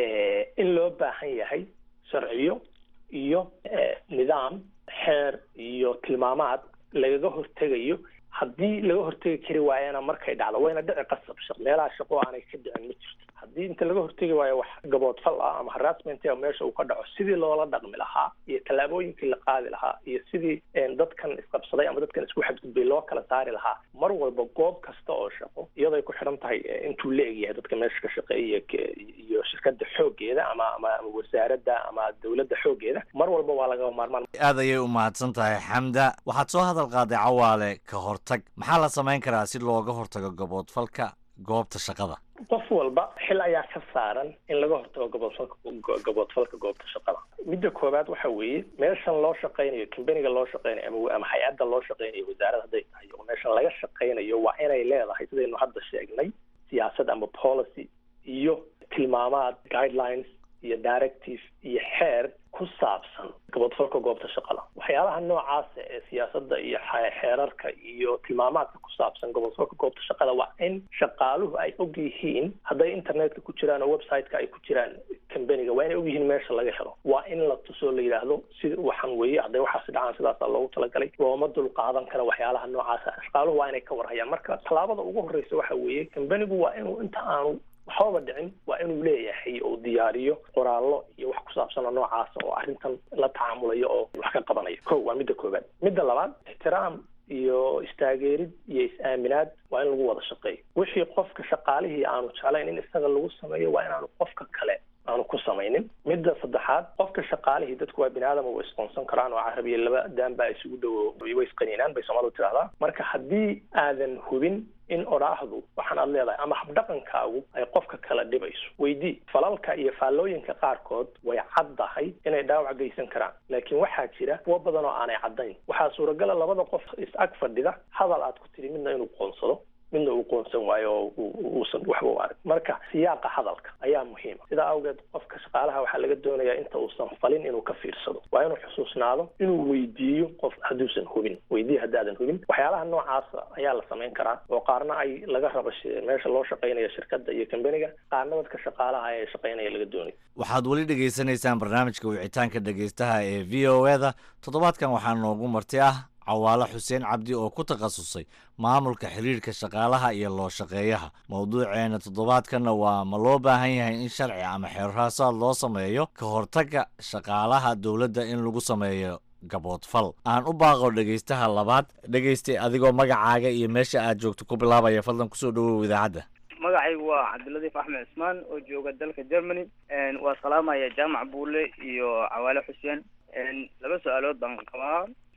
in loo baahan yahay sharciyo iyo nidaam xeer iyo tilmaamaad lagaga hortegayo haddii laga hortegi kari waayana markay dhacdo wayna dhici qasab shaq meelaha shaqo aanay ka dhicin ma jirto haddii inta laga hortegi waayo wax gaboodfal ah ama harassment meesha uu ka dhaco sidii loola dhaqmi lahaa iyo tallaabooyinkii la qaadi lahaa iyo sidii dadkan isqabsaday ama dadkan isku xadgudbay loo kala saari lahaa mar walba goob kasta oo shaqo iyadoo ay ku xidhan tahay intuu la egyahay dadka meesha ka shaqeeya iyo shirkada xoogeeda ama ama wasaaradda ama dawladda xoogeeda mar walba waa laga maarmaan aad ayay u mahadsan tahay xamda waxaad soo hadal qaaday cawaale ka hortag maxaa la samayn karaa si looga hortago gaboodfalka goobta shaqada qof walba xil ayaa ka saaran in laga hortago gaboodfalka gaboodfalka goobta shaqada midda koowaad waxa weeye meeshan loo shaqaynayo combaniga loo shaqaynayo ama ama hay-adda loo shaqaynayo wasaaradda hadday tahay oo meeshan laga shaqaynayo waa inay leedahay sidaynu hadda sheegnay siyaasad ama policy iyo tilmaamaad guidelines iyo directive iyo xeer ku saabsan gaboodfalka goobta shaqada waxyaalaha noocaasa ee siyaasadda iyo xeerarka iyo tilmaamaadka ku saabsan gaboodfalka goobta shaqada waa in shaqaaluhu ay og yihiin hadday internetka ku jiraan oo website-ka ay ku jiraan combaniga waa inay og yihiin meesha laga helo waa in la tusoo la yidhaahdo si waxaan weeye hadday waxaasi dhacaan sidaasa loogu talagalay looma dul qaadan karo waxyaalaha noocaasa shaqaaluhu waa inay ka warhayaan marka tallaabada ugu horreysa waxa weeye combanigu waa inuu inta aanu waxbaba dhicin waa inuu leeyahay oo diyaariyo qoraallo iyo wax ku saabsan oo noocaasa oo arrintan la tacaamulayo oo wax ka qabanayo ko waa midda koowaad midda labaad ixtiraam iyo istaageerid iyo is-aaminaad waa in lagu wada shaqeeyo wixii qofka shaqaalihii aanu jeclayn in isaga lagu sameeyo waa inaanu qofka kale aanu ku samaynin midda saddexaad qofka shaqaalihii dadku waa bini aadam way isqoonsan karaan oo carabiya laba daan baa isugu dhowo way isqaniinaan bay soomaalidu tidhahdaa marka haddii aadan hubin in odhaahdu waxaan aad leedahay ama habdhaqankaagu ay qofka kala dhibayso weydii falalka iyo faallooyinka qaarkood way caddahay inay dhaawac geysan karaan laakiin waxaa jira kuwo badan oo aanay caddayn waxaa suuragala labada qof is-ag fadhida hadal aad ku tidhi midna inuu qoonsado midna uu qoonsan waayo oo uusan waxba u arag marka siyaaqa hadalka ayaa muhiima sidaa awgeed qofka shaqaalaha waxaa laga doonayaa inta uusan falin inuu ka fiirsado waa inuu xusuusnaado inuu weydiiyo qof hadduusan hubin weydiiya haddaadan hubin waxyaalaha noocaasa ayaa la samayn karaa oo qaarna ay laga rabo meesha loo shaqaynaya shirkadda iyo combaniga qaarna dadka shaqaalaha ee shaqaynaya laga doonayo waxaad weli dhegaysanaysaan barnaamijka wicitaanka dhegaystaha ee v o e da toddobaadkan waxaa noogu marti ah cawaale xuseen cabdi oo ku takhasusay maamulka xiriirka shaqaalaha iyo loo shaqeeyaha mowduuceena toddobaadkanna waa ma loo baahan yahay in sharci ama xeerhaasaad loo sameeyo ka hortagga shaqaalaha dowladda in lagu sameeyo gaboodfal aan u baaqo dhegaystaha labaad dhegaystay adigoo magacaaga iyo meesha aad joogto ku bilaabaya fadlan kusoo dhawow idaacadda magacaygu waa cabdiladiif axmed cismaan oo jooga dalka germany waa salaamaya jaamac buule iyo cawaale xuseen laba su-aalood baan qabaa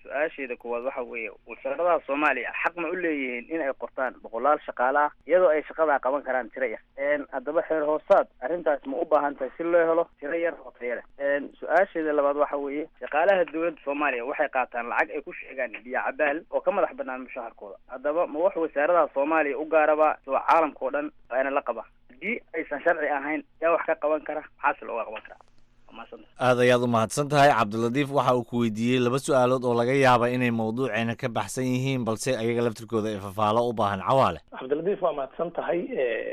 su-aasheeda koowaad waxa weeye wasaaradaha soomaaliya xaq ma u leeyihiin in ay qortaan boqolaal shaqaale ah iyadoo ay shaqadaa qaban karaan tiro yar haddaba xeer hoosaad arrintaas ma u baahan tahay si loo helo tiro yar oo tayo leh su-aasheeda labaad waxa weeye shaqaalaha dowladda soomaaliya waxay qaataan lacag ay ku sheegaan biyo cabaal oo ka madax banaan mushaharkooda haddaba ma wax wasaaradaha soomaaliya u gaaraba soo caalamka oo dhan waana la qaba haddii aysan sharci ahayn yaa wax ka qaban kara maxaase looga qaban karaa aad ayaad u mahadsan tahay cabdilatiif waxa uu ku weydiiyey laba su-aalood oo laga yaaba inay mawduuceena ka baxsan yihiin balse ayaga laftirkooda ay fafaalo u baahan cawaale cabdilatiif waa mahadsan tahay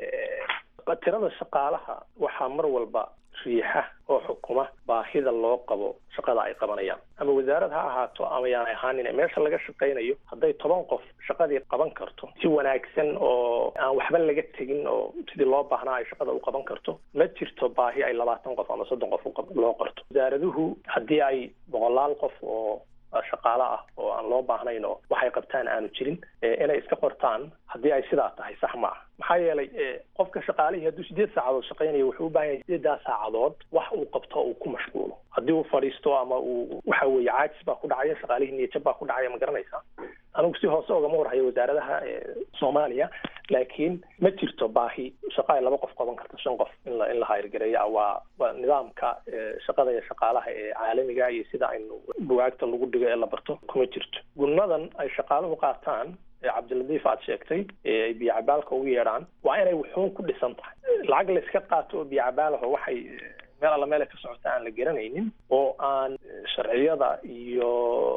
tirada shaqaalaha waxaa mar walba riixa oo xukuma baahida loo qabo shaqada ay qabanayaan ama wasaarad ha ahaato ama yaan ahaanin meesha laga shaqaynayo hadday toban qof shaqadii qaban karto si wanaagsan oo aan waxba laga tegin oo sidii loo baahnaa ay shaqada u qaban karto ma jirto baahi ay labaatan qof ama soddon qof loo qorto wasaaraduhu haddii ay boqolaal qof oo shaqaale ah oo aan loo baahnayn oo waxay qabtaan aanu jirin inay iska qortaan haddii ay sidaa tahay sax ma ah maxaa yeelay qofka shaqaalihii hadduu sideed saacadood shaqaynayo wuxuu u baahan yahay sideedaa saacadood wax uu qabto uu ku mashquulo haddii uu fadhiisto ama uu waxa weeye caajis baa ku dhacaya shaqaalihii niyajab baa ku dhacaya ma garanaysaa anigu si hoose ogama warhayo wasaaradaha soomaaliya laakiin ma jirto baahi shaqa ay laba qof qaban karto shan qof in la in la hayrgareeya waa waa nidaamka shaqada iyo shaqaalaha ee caalamiga iyo sida aynu bugaagta lagu dhigo ee la barto kuma jirto gunnadan ay shaqaaluhu qaataan cabdiladiif aad sheegtay ay biyo cabaalka ugu yeedhaan waa inay wuxuun ku dhisan tahay lacag la iska qaato oo biyo cabaalaho waxay meel alla meela ka socota aan la garanaynin oo aan sharciyada iyo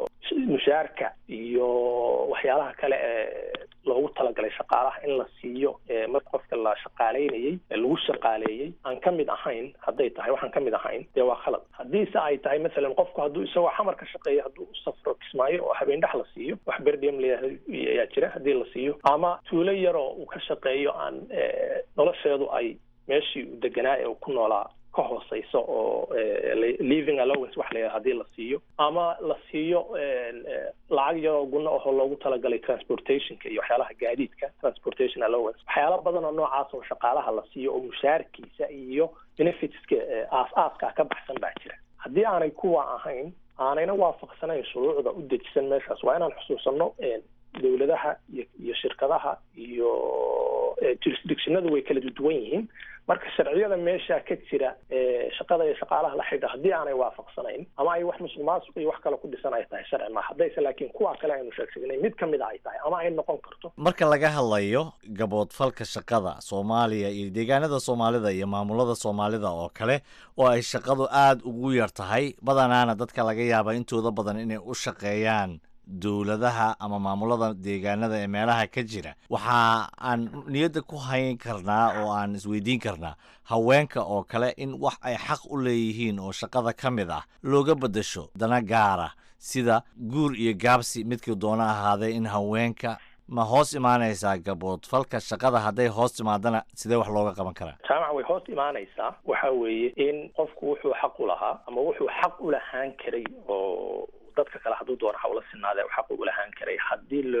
mushaarka iyo waxyaalaha kale ee loogu talagalay shaqaalaha in la siiyo marka qofka la shaqaaleynayey lagu shaqaaleeyey aan ka mid ahayn hadday tahay waxaan ka mid ahayn dee waa khalad haddiise ay tahay masalan qofku hadduu isagoo xamar ka shaqeeyo hadduu u safro kismaayo oo habeen dhex la siiyo wax berdiem leeyahay ayaa jira haddii la siiyo ama tuulo yaroo uu ka shaqeeyo aan nolosheedu ay meeshii uu deganaa ee uu ku noolaa ka hooseyso oo living allowance wax la hadii la siiyo ama la siiyo lacag yaroo guna ahoo loogu talagalay transportationka iyo waxyaalaha gaadiidka transportation allowance waxyaala badan oo noocaas oo shaqaalaha la siiyo oo mushaarkiisa iyo benefitska aas-aaska ka baxsan baa jira haddii aanay kuwa ahayn aanayna waafaqsanayn shuruucda u dejisan meeshaas waa inaan xusuusano dowladaha iyo iyo shirkadaha iyo jurisdictionadu way kala duwan yihiin marka sharciyada meesha ka jira shaqada iyo shaqaalaha la xidha haddii aanay waafaqsanayn ama ay wax musuq maasuq iyo wax kale ku dhisan ay tahay sharci ma haddayse laakiin kuwa kale aynu sheegshegnay mid kamid a ay tahay ama ay noqon karto marka laga hadlayo gaboodfalka shaqada soomaaliya iyo deegaanada soomaalida iyo maamulada soomaalida oo kale oo ay shaqadu aada ugu yar tahay badanaana dadka laga yaaba intooda badan inay u shaqeeyaan dowladaha ama maamulada deegaanada ee meelaha ka jira waxa aan niyadda ku hayn karnaa oo aan isweydiin karnaa haweenka oo kale in wax ay xaq u leeyihiin oo shaqada ka mid ah looga beddesho dana gaara sida guur iyo gaabsi midkii doona ahaadee in haweenka ma hoos imaanaysaa gaboodfalka shaqada hadday hoos timaadana sidee wax looga qaban karaa jaamac way hoos imaanaysaa waxa weeye in qofku wuxuu xaq u lahaa ama wuxuu xaq u lahaan karay oo dadka kale hadduu doono hawla sinaade xaq ugu lahaan karay haddii lo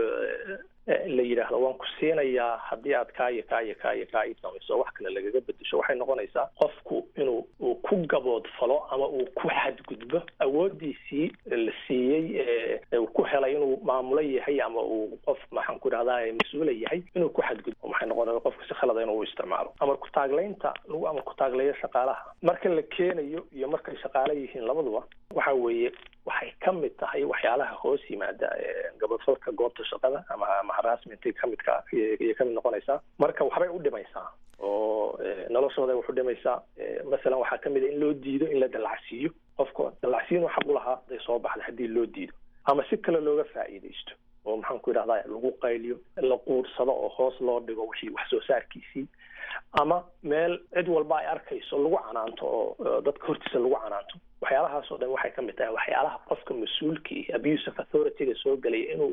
la yidhaahdo waan ku siinayaa haddii aad kaa iyo kaa iyo kaa iyo kaa ii samayso wax kale lagaga bedesho waxay noqonaysaa qofku inuu uu ku gaboodfalo ama uu ku xadgudbo awoodiisii la siiyey uu ku helay inuu maamulo yahay ama uu qof maxaan ku idhahdaa mas-uula yahay inuu ku xadgudbo maxay noqonaya qofku si khalada inuu isticmaalo amar ku-taaglaynta lagu amar ku-taagleeyo shaqaalaha marka la keenayo iyo markay shaqaale yihiin labaduba waxa weeye waxay ka mid tahay waxyaalaha hoos yimaada gabadfalka goobta shaqada ama ama harassmentay ka midka ayay ka mid noqonaysaa marka waxbay u dhimaysaa oo noloshooda wax u dhimaysaa masalan waxaa kamid a in loo diido in la dallacsiiyo qofka dallacsiinu xaq u lahaa haday soo baxda haddii loo diido ama si kale looga faa'iidaysto oo maxaan ku idhahdaa lagu qayliyo la quursado oo hoos loo dhigo wixii wax soo saarkiisii ama meel cid walba ay arkayso lagu canaanto oo dadka hortiisa lagu canaanto waxyaalahaas oo dhan waxay ka mid tahay waxyaalaha qofka mas-uulka iyo abuse of authority-ga soo gelaya inuu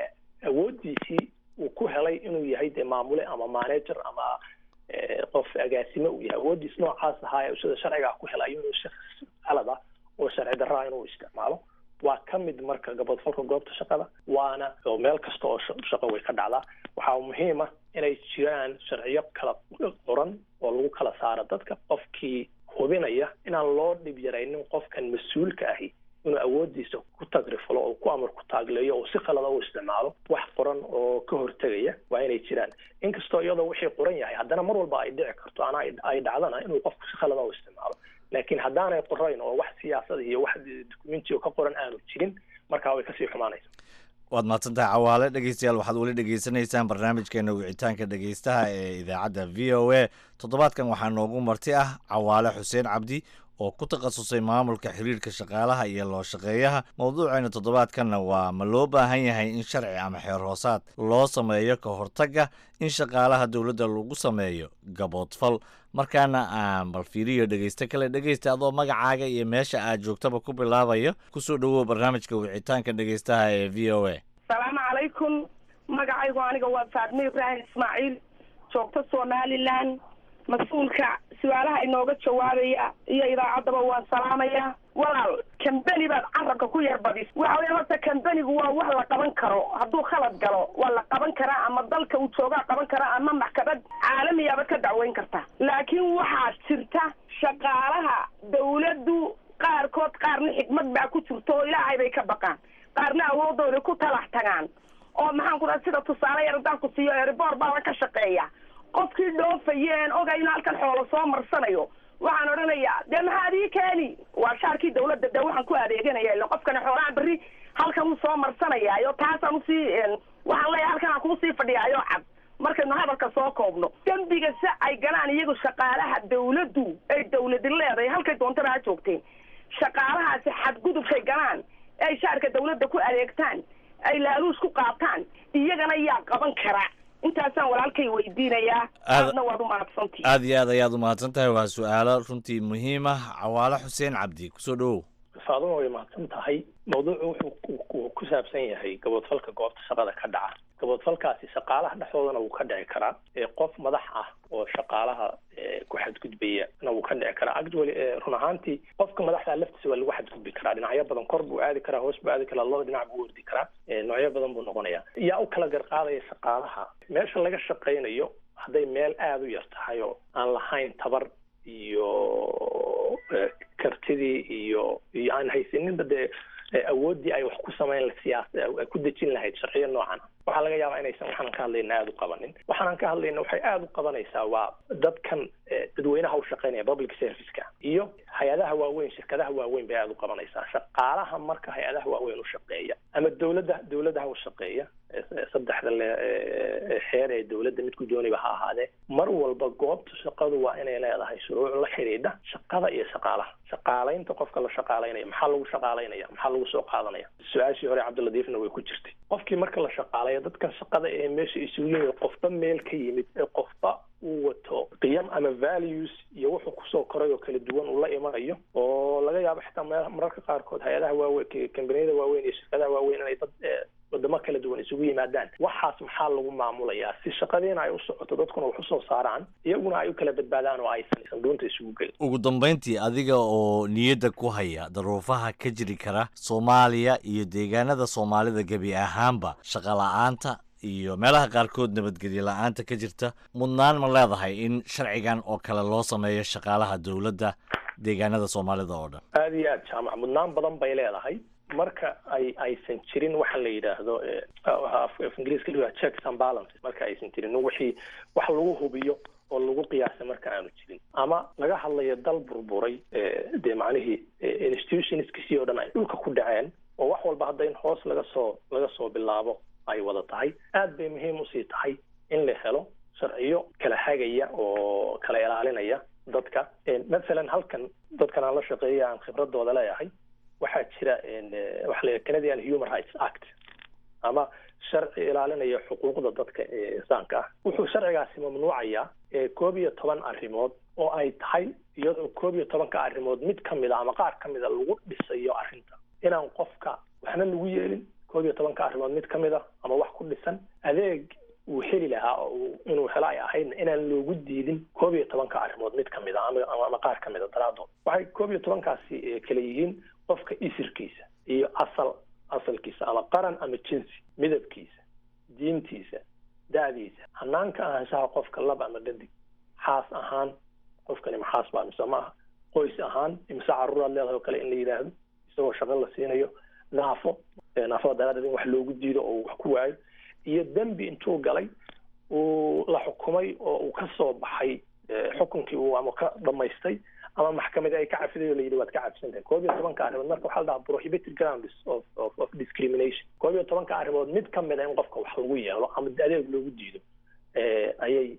awoodiisii uu ku helay inuu yahay dee maamule ama manager ama qof agaasime uu yahay awoodiis noocaas ahaa sida sharcigaa ku helay inuu shakhs qalad ah oo sharci darraa inuu isticmaalo waa ka mid marka gabadfalka goobta shaqada waana oo meel kasta oo shaqo way ka dhacdaa waxaa muhiim ah inay jiraan sharciyo kala qoran oo lagu kala saaro dadka qofkii hubinaya inaan loo dhib yaraynin qofkan mas-uulka ahi inuu awoodiisa ku tagrifalo oo ku amar ku taagleeyo oo si khalada u isticmaalo wax qoran oo ka hortegaya waa inay jiraan inkastoo iyadoo wixii qoran yahay haddana mar walba ay dhici karto ana ay dhacdana inuu qofku si khalada u isticmaalo laakiin haddaanay qorayn oo wax siyaasad iyo wax dukumenti oo ka qoran aanu jirin markaa way kasii xumaanaysa waad mahadsantahay cawaale dhegeystayaal waxaad weli dhegeysanaysaan barnaamijkeena wicitaanka dhegeystaha ee idaacadda v o a toddobaadkan waxaa noogu marti ah cawaale xuseen cabdi oo ku takhasusay maamulka xiriirka shaqaalaha iyo loo shaqeeyaha mowduuceena toddobaadkanna waa ma loo baahan yahay in sharci ama xeer hoosaad loo sameeyo ka hortagga in shaqaalaha dowladda lagu sameeyo gaboodfal markaana aan bal fiiriyo dhegeysto kale dhegeysta adoo magacaaga iyo meesha aad joogtaba ku bilaabayo kusoo dhowow barnaamijka wicitaanka dhegeystaha ee v o a salaamu calaykum magacaygu aniga waa faadme ibraahim ismaaciil joogto somalilan mas-uulka su-aalaha inooga jawaabaya iyo idaacaddaba waan salaamaya walaal kambeni baad carabka ku yar badis waxa weye horta kambenigu waa wax la qaban karo hadduu khalad galo waa la qaban karaa ama dalka uu joogaa qaban karaa ama maxkamad caalamiyaaba ka dacweyn karta laakiin waxaa jirta shaqaalaha dawladdu qaarkood qaarna xikmad baa ku jirto oo ilaahay bay ka baqaan qaarna awoodooda ku talax tagaan oo maxaan ku dhaha sida tusaale yar haddaan ku siiyo eribor baaba ka shaqeeya qofkii dhoofayeen ogay in halkan xoolo soo marsanayo waxaan odhanayaa dee maxaad ii keeni waa shaarkii dawladda dee waxaan ku adeeganaya ila qofkani xoolaha berri halkan uu soo marsanayaayo taasaan usii waxaan leeyahay halkan aan kuusii fadhiyaayo cad markaynu hadalka soo koobno dembiga si ay galaan iyagu shaqaalaha dawladdu ay dawladi leedahay halkay doontana ha joogteen shaqaalahaasi xadgudubkay galaan ay shaarka dawladda ku adeegtaan ay laaluus ku qaataan iyagana yaa qaban kara intaasaan walaalkay weydiinayaa aadna waad u mahadsantii aad iyo aad ayaad u mahadsan tahay waa su-aalo runtii muhiim ah cawaale xuseen cabdi kusoo dhowow faaduma way mahadsan tahay mawduucu wuxuu ku saabsan yahay gaboodfalka goobta shaqada ka dhaca gaboodfalkaasi shaqaalaha dhexdoodana wuu ka dhici karaa qof madax ah oo shaqaalaha ku xadgudbaya na wuu ka dhici karaa actually run ahaantii qofka madaxda laftiisa waa lagu xadgudbi karaa dhinacyo badan kor buu aadi karaa hoos buu aadi karaa laba dhinac buu ordi karaa noocyo badan buu noqonaya yaa u kala garqaadaya shaqaalaha meesha laga shaqaynayo hadday meel aada u yar tahay oo aan lahayn tabar iyo kartidii iyo iyo aan haysaninba dee awooddii ay wax ku samayn siyaas ay ku dejin lahayd sharciyo noocan waxaa laga yaabaa inaysan waxaanan ka hadlayna aada u qabanin waxaanan ka hadlayna waxay aada u qabanaysaa waa dadkan dadweynaha u shaqaynaya public serviceka iyo hay-adaha waaweyn shirkadaha waaweyn bay aada u qabanaysaa shaqaalaha marka hay-adaha waaweyn u shaqeeya ama dawladda dawladaha u shaqeeya saddexda le xeer ee dawladda midku dooniba ha ahaadee mar walba goobta shaqadu waa inay leedahay shuruuc la xidhiidha shaqada iyo shaqaalaha shaqaalaynta qofka la shaqaalaynaya maxaa lagu shaqaalaynaya maxaa lagu soo qaadanaya su-aashii hore cabdiladiifna way ku jirtay qofkii marka la shaqaalayo dadkan shaqada ee meesha isugu yimid qofba meel ka yimid ee qofba uu wato qiyam ama values iyo wuxuu kusoo koray oo kala duwan uu la imanayo oo laga yaabo xitaa me mararka qaarkood hay-adaha waaweyn kambaniyada waaweyn iyo shirkadaha waaweyn inay dad wadamo kala duwan isugu yimaadaan waxaas maxaa lagu maamulayaa si shaqadiina ay u socoto dadkuna wax usoo saaraan iyaguna ay u kala badbaadaan oo aysan sanduunta isugu gelin ugu dambayntii adiga oo niyadda ku haya daruufaha ka jiri kara soomaaliya iyo deegaanada soomaalida gebi ahaanba shaqa la-aanta iyo meelaha qaarkood nabadgelyo la-aanta ka jirta mudnaan ma leedahay in sharcigan oo kale loo sameeyo shaqaalaha dowladda deegaanada soomaalida oo dhan aada iyo aad jaamac mudnaan badan bay leedahay marka ay aysan jirin waxa la yidhaahdo af ingiriiska la checks and balances marka aysan jirin wixii wax lagu hubiyo oo lagu qiyaasay marka aanu jirin ama laga hadlayo dal burburay dee macnihii institutionskiisii oo dhan ay dhulka ku dhaceen oo wax walba hadda in hoos laga soo laga soo bilaabo ay wada tahay aad bay muhiim usii tahay in la helo sharciyo kala hagaya oo kala ilaalinaya dadka mathalan halkan dadkan aan la shaqeeya aan khibradooda leeyahay waxaa jira waxa la canadian human rights act ama sharci ilaalinaya xuquuqda dadka insaanka ah wuxuu sharcigaasi mamnuucayaa koob iyo toban arrimood oo ay tahay iyadoo koob iyo tobanka arrimood mid kamid a ama qaar kamid a lagu dhisayo arrinta inaan qofka waxna lagu yeelin koob iyo tobanka arrimood mid kamid a ama wax ku dhisan adeeg uu heli lahaa oo inuu helo ay ahaydna inaan loogu diidin koob iyo tobanka arrimood mid kamid a ama qaar kamid a daraadood waxay koob iyo tobankaasi kala yihiin qofka isirkiisa iyo asal asalkiisa ama qaran ama jinsi midabkiisa diintiisa da-diisa hanaanka ahaanshaha qofka lab ama dhadig xaas ahaan qofkani maxaas baa mise maaha qoys ahaan imse caruuraad leedahay oo kale in la yidhaahdo isagoo shaqo la siinayo naafo naafada daraadeed in wax loogu diido oo wax ku waayo iyo dembi intuu galay uu la xukumay oo uu ka soo baxay xukunkii uu ama ka dhamaystay ama maxkamadi ay ka cafiday oo la yidhi waad ka cafisantahay koob iyo tobanka arrimood marka waxaa la dhahaa prohibited grounds of of of discrimination koob iyo tobanka arrimood mid ka mid a in qofka wax lagu yeelo ama adeeg loogu diido ayay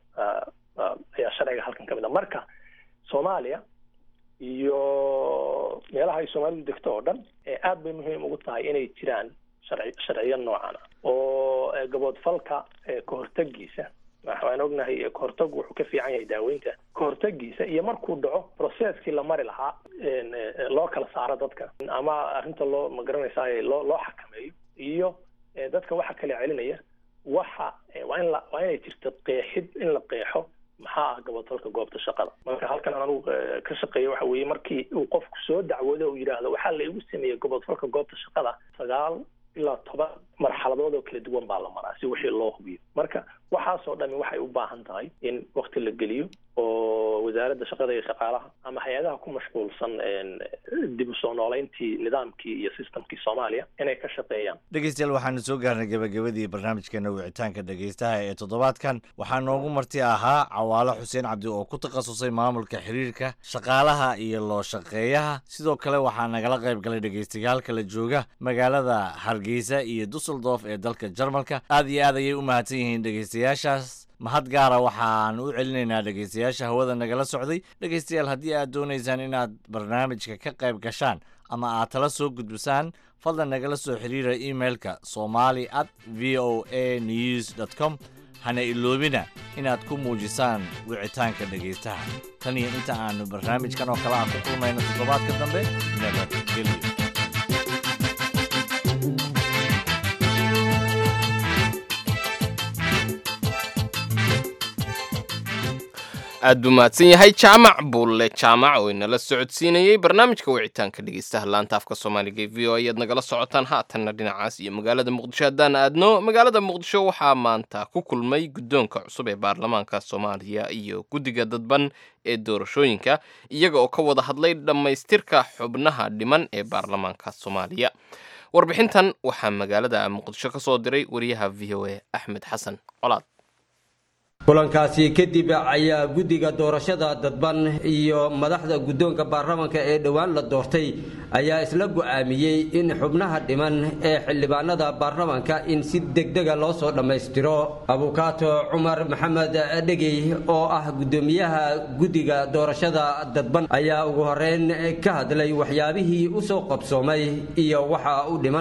ayaa sharciga halkan ka mid a marka soomaaliya iyo meelaha ay soomaalidu degto oo dhan aad bay muhiim ugu tahay inay jiraan sharci sharciyo noocan ah oo gaboodfalka kahortagiisa waxaan ognahay kahortagu wuxuu ka fiican yahay daaweynta kahortagiisa iyo markuu dhaco processkii la mari lahaa loo kala saaro dadka ama arrinta loo magaranaysaa loo loo xakameeyo iyo dadka waxa kala celinaya waxa waa in la waa inay jirto qeexid in la qeexo maxaa ah gaboodfalka goobta shaqada marka halkan aan anugu ka shaqeeya waxa weeye markii uu qofku soo dacwoodo uu yidhaahdo waxaa la igu sameeyey gaboodfalka goobta shaqada sagaal ilaa toban marxaladood oo kala duwan baa la maraa si wixii loo hubiyo marka waxaasoo dhami waxay u baahan tahay in wakti la geliyo oo wasaaradda shaqada iyo shaqaalaha ama hay-adaha ku mashquulsan dib u soo nooleyntii nidaamkii iyo systemkii soomaaliya inay ka shaqeeyaan dhegeystayaal waxaanu soo gaarnay gabagabadii barnaamijkeena wicitaanka dhegeystaha ee toddobaadkan waxaa noogu marti ahaa cawaalo xuseen cabdi oo ku takhasusay maamulka xiriirka shaqaalaha iyo loo shaqeeyaha sidoo kale waxaa nagala qayb galay dhegeystayaal kala jooga magaalada hargeysa iyo dusseldorf ee dalka jarmalka aad iyo aad ayay u mahadsan yihiin dhegeystayaashaas mahad gaara waxaan u celinaynaa dhegeystayaasha hawada nagala socday dhegeystayaal haddii aad doonaysaan inaad barnaamijka ka qayb gashaan ama aad tala soo gudbisaan fadlan nagala soo xiriira emailka somali at v o a news dt com hana iloobina inaad ku muujisaan wicitaanka dhegeystaha tan iyo inta aanu barnaamijkan oo kale aan ku kulmayno toddobaadka dambe nabadgelyo aad buu mahadsan yahay jaamac buulle jaamac oo inala socodsiinayey barnaamijka wicitaanka dhegeystaha laanta afka soomaaliga ee v o ayaad nagala socotaan haatanna dhinacaas iyo magaalada muqdisho haddaan aadno magaalada muqdisho waxaa maanta ku kulmay guddoonka cusub ee baarlamaanka soomaaliya iyo guddiga dadban ee doorashooyinka iyaga oo ka wada hadlay dhammaystirka xubnaha dhiman ee baarlamaanka soomaaliya warbixintan waxaa magaalada muqdisho ka soo diray wariyaha v o a axmed xasan colaad kulankaasi kadib ayaa guddiga doorashada dadban iyo madaxda guddoonka baarlamaanka ee dhowaan la doortay ayaa isla go'aamiyey in xubnaha dhiman ee xildhibaanada baarlamaanka in si degdega loo soo dhammaystiro abukaato cumar maxamed dhegey oo ah guddoomiyaha guddiga doorashada dadban ayaa ugu horeyn ka hadlay waxyaabihii u soo qabsoomay iyo waxa u dhiman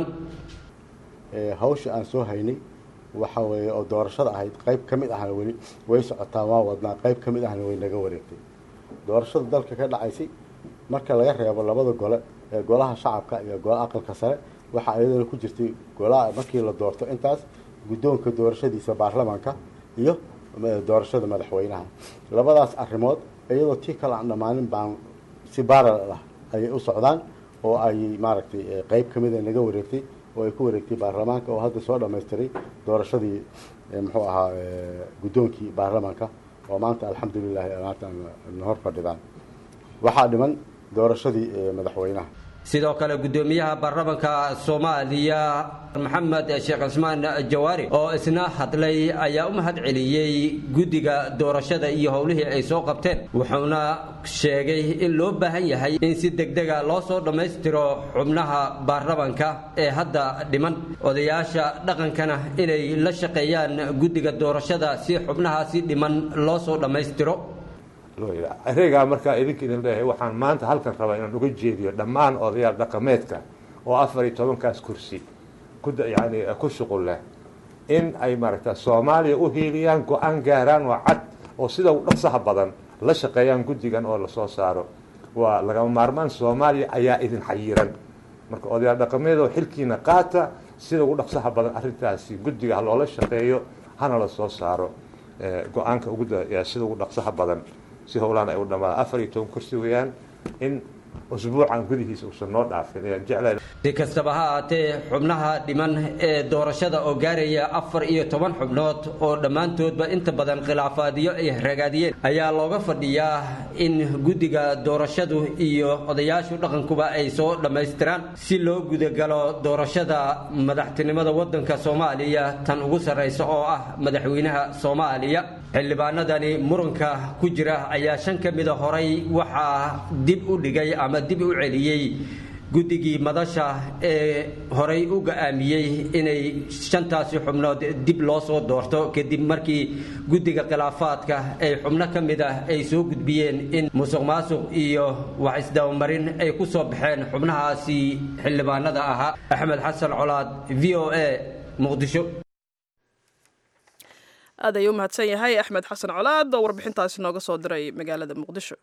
hawsha aan soo haynay waxa weeye oo doorashada ahayd qayb ka mid ahna weli way socotaa waa wadnaa qayb ka mid ahna way naga wareegtay doorashada dalka ka dhacaysay marka laga reebo labada gole ee golaha shacabka iyo golaha aqalka sare waxaa iyadana ku jirtay golaha markii la doorto intaas guddoonka doorashadiisa baarlamaanka iyo doorashada madaxweynaha labadaas arrimood iyadoo tii kale aan dhammaanin baan si baaral ah ayay u socdaan oo ay maaragtay qayb ka mida naga wareegtay oo ay ku wareegtay baarlamaanka oo hadda soo dhammaystiray doorashadii muxuu ahaa guddoonkii baarlamaanka oo maanta alxamdulilahi maanta na hor fadhidaan waxaa dhiman doorashadii madaxweynaha sidoo kale guddoomiyaha baarlamaanka soomaaliya maxamed sheekh cismaan jawaari oo isna hadlay ayaa u mahad celiyey guddiga doorashada iyo howlihii ay soo qabteen wuxuuna sheegay in loo baahan yahay in si degdega loo soo dhammaystiro xubnaha baarlamaanka ee hadda dhiman odayaasha dhaqankana inay la shaqeeyaan guddiga doorashada si xubnahaasi dhiman loo soo dhammaystiro ereygaa markaa idinka idin leeyahay waxaan maanta halkan rabaa inaan uga jeediyo dhammaan odayaal dhaqameedka oo afar iyo tobankaas kursi yani ku shuqul leh in ay maaragta soomaaliya u hiiliyaan go-aan gaaraan oo cad oo sida u dhaqsaha badan la shaqeeyaan guddigan oo lasoo saaro waa lagama maarmaan soomaaliya ayaa idin xayiran marka odayaal dhaqameedoo xilkiina qaata sida ugu dhaqsaha badan arrintaasi guddiga ha loola shaqeeyo hana la soo saaro go-aanka ugu sida ugu dhaqsaha badan si howlaan ay u dhamaadaan afar iyo toban kursi weeyaan in usbuucan gudihiisa uusan noo dhaafin ayaan jeclahay si kastaba ha ahaatee xubnaha dhiman ee doorashada oo gaaraya afar iyo toban xubnood oo dhammaantoodba inta badan khilaafaadyo ay ragaadiyeen ayaa looga fadhiyaa in guddiga doorashadu iyo odayaashu dhaqankuba ay soo dhammaystiraan si loo gudagalo doorashada madaxtinimada waddanka soomaaliya tan ugu sarraysa oo ah madaxweynaha soomaaliya xildhibaanadani muranka ku jira ayaa shan ka mida horay waxaa dib u dhigay ama dib u celiyey guddigii madasha ee horay u go'aamiyey inay shantaasi xubnood dib loo soo doorto kadib markii guddiga khilaafaadka ay xubno ka mid ah ay soo gudbiyeen in musuq maasuq iyo wax isdabamarin ay ku soo baxeen xubnahaasi xildhibaanada ahaa axmed xasan colaad v o a muqdisho aad ayuu u mahadsan yahay axmed xasan colaad oo warbixintaasi nooga soo diray magaalada muqdisho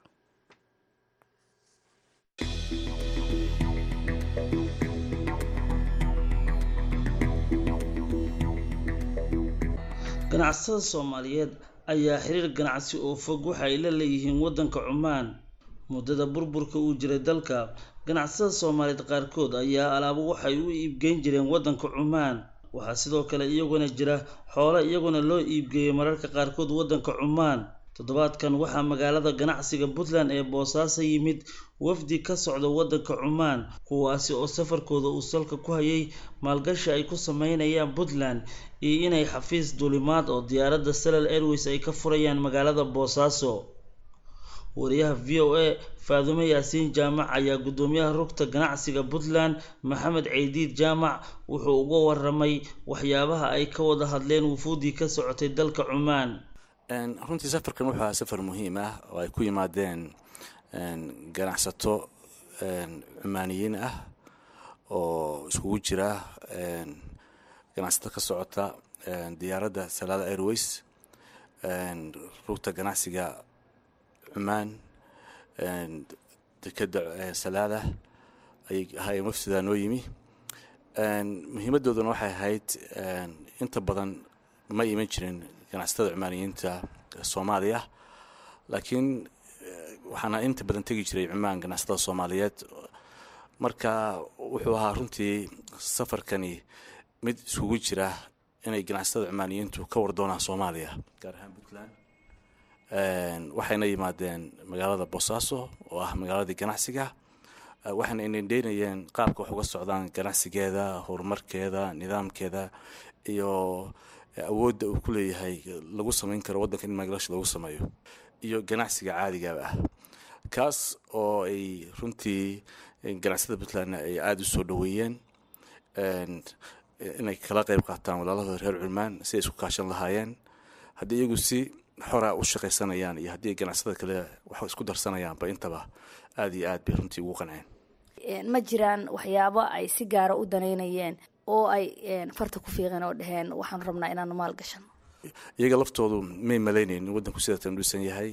ganacsatada soomaaliyeed ayaa xiriir ganacsi oo fog waxa ay la leeyihiin waddanka cumaan muddada burburka uu jiray dalka ganacsatada soomaaliyeed qaarkood ayaa alaabo waxay u iibgeyn jireen waddanka cumaan waxaa sidoo kale iyaguna jira xoolo iyaguna loo iibgeeyey mararka qaarkood waddanka cumaan toddobaadkan waxaa magaalada ganacsiga puntland ee boosaaso yimid wafdi ka socda waddanka cumaan kuwaasi oo safarkooda uu salka ku hayay maalgashi ay ku sameynayaan puntland iyo inay xafiis duulimaad oo diyaaradda salal airways ay ka furayaan magaalada boosaaso wariyaha v o a faadume yaasiin jaamac ayaa guddoomiyaha rugta ganacsiga puntland maxamed ceydiid jaamac wuxuu uga waramay waxyaabaha ay ka wada hadleen wufuuddii ka socotay dalka cumaan runtii safarkan wuxuu ahaa safar muhiim ah oo ay ku yimaadeen ganacsato cumaaniyiin ah oo iskugu jira ganacsato ka socota diyaaradda salaada airways rugta ganacsiga cumaan dekeda salaada ayay ahaayeen wafsidaa noo yimi muhiimadooduna waxay ahayd inta badan ma iman jirin ganacsatada cumaaniyiinta soomaaliya laakiin waxaana inta badan tegi jiray cumaan ganacsatada soomaaliyeed marka wuxuu ahaa runtii safarkani mid iskugu jira inay ganacsatada cumaaniyiintu ka war doonaan soomaaliya gaar ahaan puntland waxayna yimaadeen magaalada boosaaso oo ah magaaladii ganacsiga waxayna indhendheynayeen qaabka wax uga socdaan ganacsigeeda horumarkeeda nidaamkeeda iyo awoodda uu ku leeyahay lagu samayn karo waddanka in maalgashi lagu sameeyo iyo ganacsiga caadigaaba ah kaas oo ay runtii ganacsatada puntlandna ay aada u soo dhoweeyeen inay kala qayb qaataan walaalahooda reer culmaan si ay isku kaashan lahaayeen haddii iyagu si xora u shaqaysanayaan iyo haddii ganacsatada kale wax isku darsanayaanba intaba aada iyo aad bay runtii ugu qanceen ma jiraan waxyaabo ay si gaara u daneynayeen oo ay farta ku fiiqeen oo dhaheen waxaan rabnaa inaanu maal gashano iyaga laftoodu may malaynayn in waddanku sidatan dhuusan yahay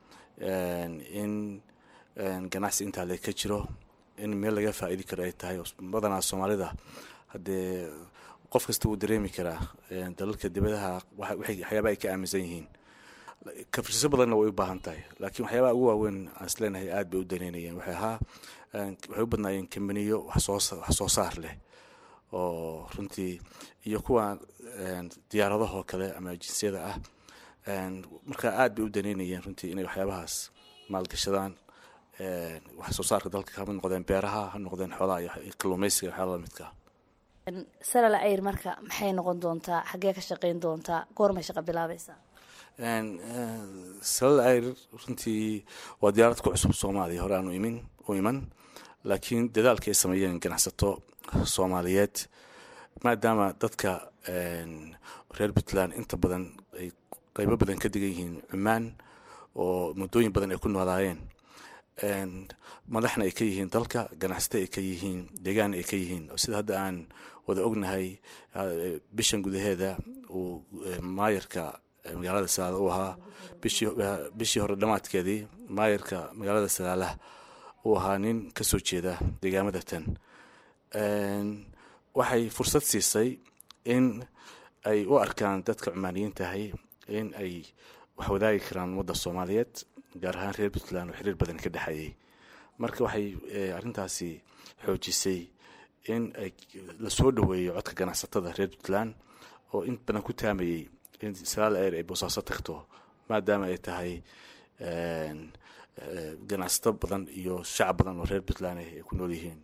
in ganacsi intaa le ka jiro in meel laga faa'iidi karo ay tahay badanaa soomaalida haddee qof kasta wuu dareemi karaa dalalka dibadaha waxyaaba ay ka aaminsan yihiin kafirsiso badanna way u baahan tahay laakiin waxyaabaha ugu waaweyn aan isleenahay aad bay u daneynayeen waxay ahaa waxay u badnaayeen kambaniyo wax soo saar leh oo runtii iyo kuwa diyaaradahoo kale ama jinsiyada ah marka aad bay u daneynayeen runtii inay waxyaabahaas maalgashadaan wax soo saarka dalka hama noqdeen beeraha ha noqdeen xoolaha iyo kalluumeysiga waxyaala lamidka salal ayr marka maxay noqon doontaa xaggee ka shaqeyn doontaa goormay shaqo bilaabaysaa salal ayr runtii waa diyaarad ku cusub soomaaliya hore aanu imin u iman laakiin dadaalka ay sameeyeen ganacsato soomaaliyeed maadaama dadka reer puntland inta badan ay qeybo badan ka degan yihiin cumaan oo muddooyin badan ay ku noolaayeen madaxna ay ka yihiin dalka ganacsato ay ka yihiin deegaanna ay ka yihiin sida hadda aan wada ognahay bishan gudaheeda uu maayarka magaalada salaala uu ahaa bishii hore dhammaadkeedii maayarka magaalada salaalaha uu ahaa nin ka soo jeeda deegaamada tan waxay fursad siisay in ay u arkaan dadka cumaaniyiin tahay in ay wax wadaagi karaan ummadda soomaaliyeed gaar ahaan reer puntland oo xiriir badan ka dhexeeyey marka waxay arrintaasi xoojisay in ay la soo dhoweeyo codka ganacsatada reer puntland oo in badan ku taamayey in salaal air ay boosaaso tagto maadaama ay tahay ganacsato badan iyo shacab badan oo reer puntland ay ku nool yihiin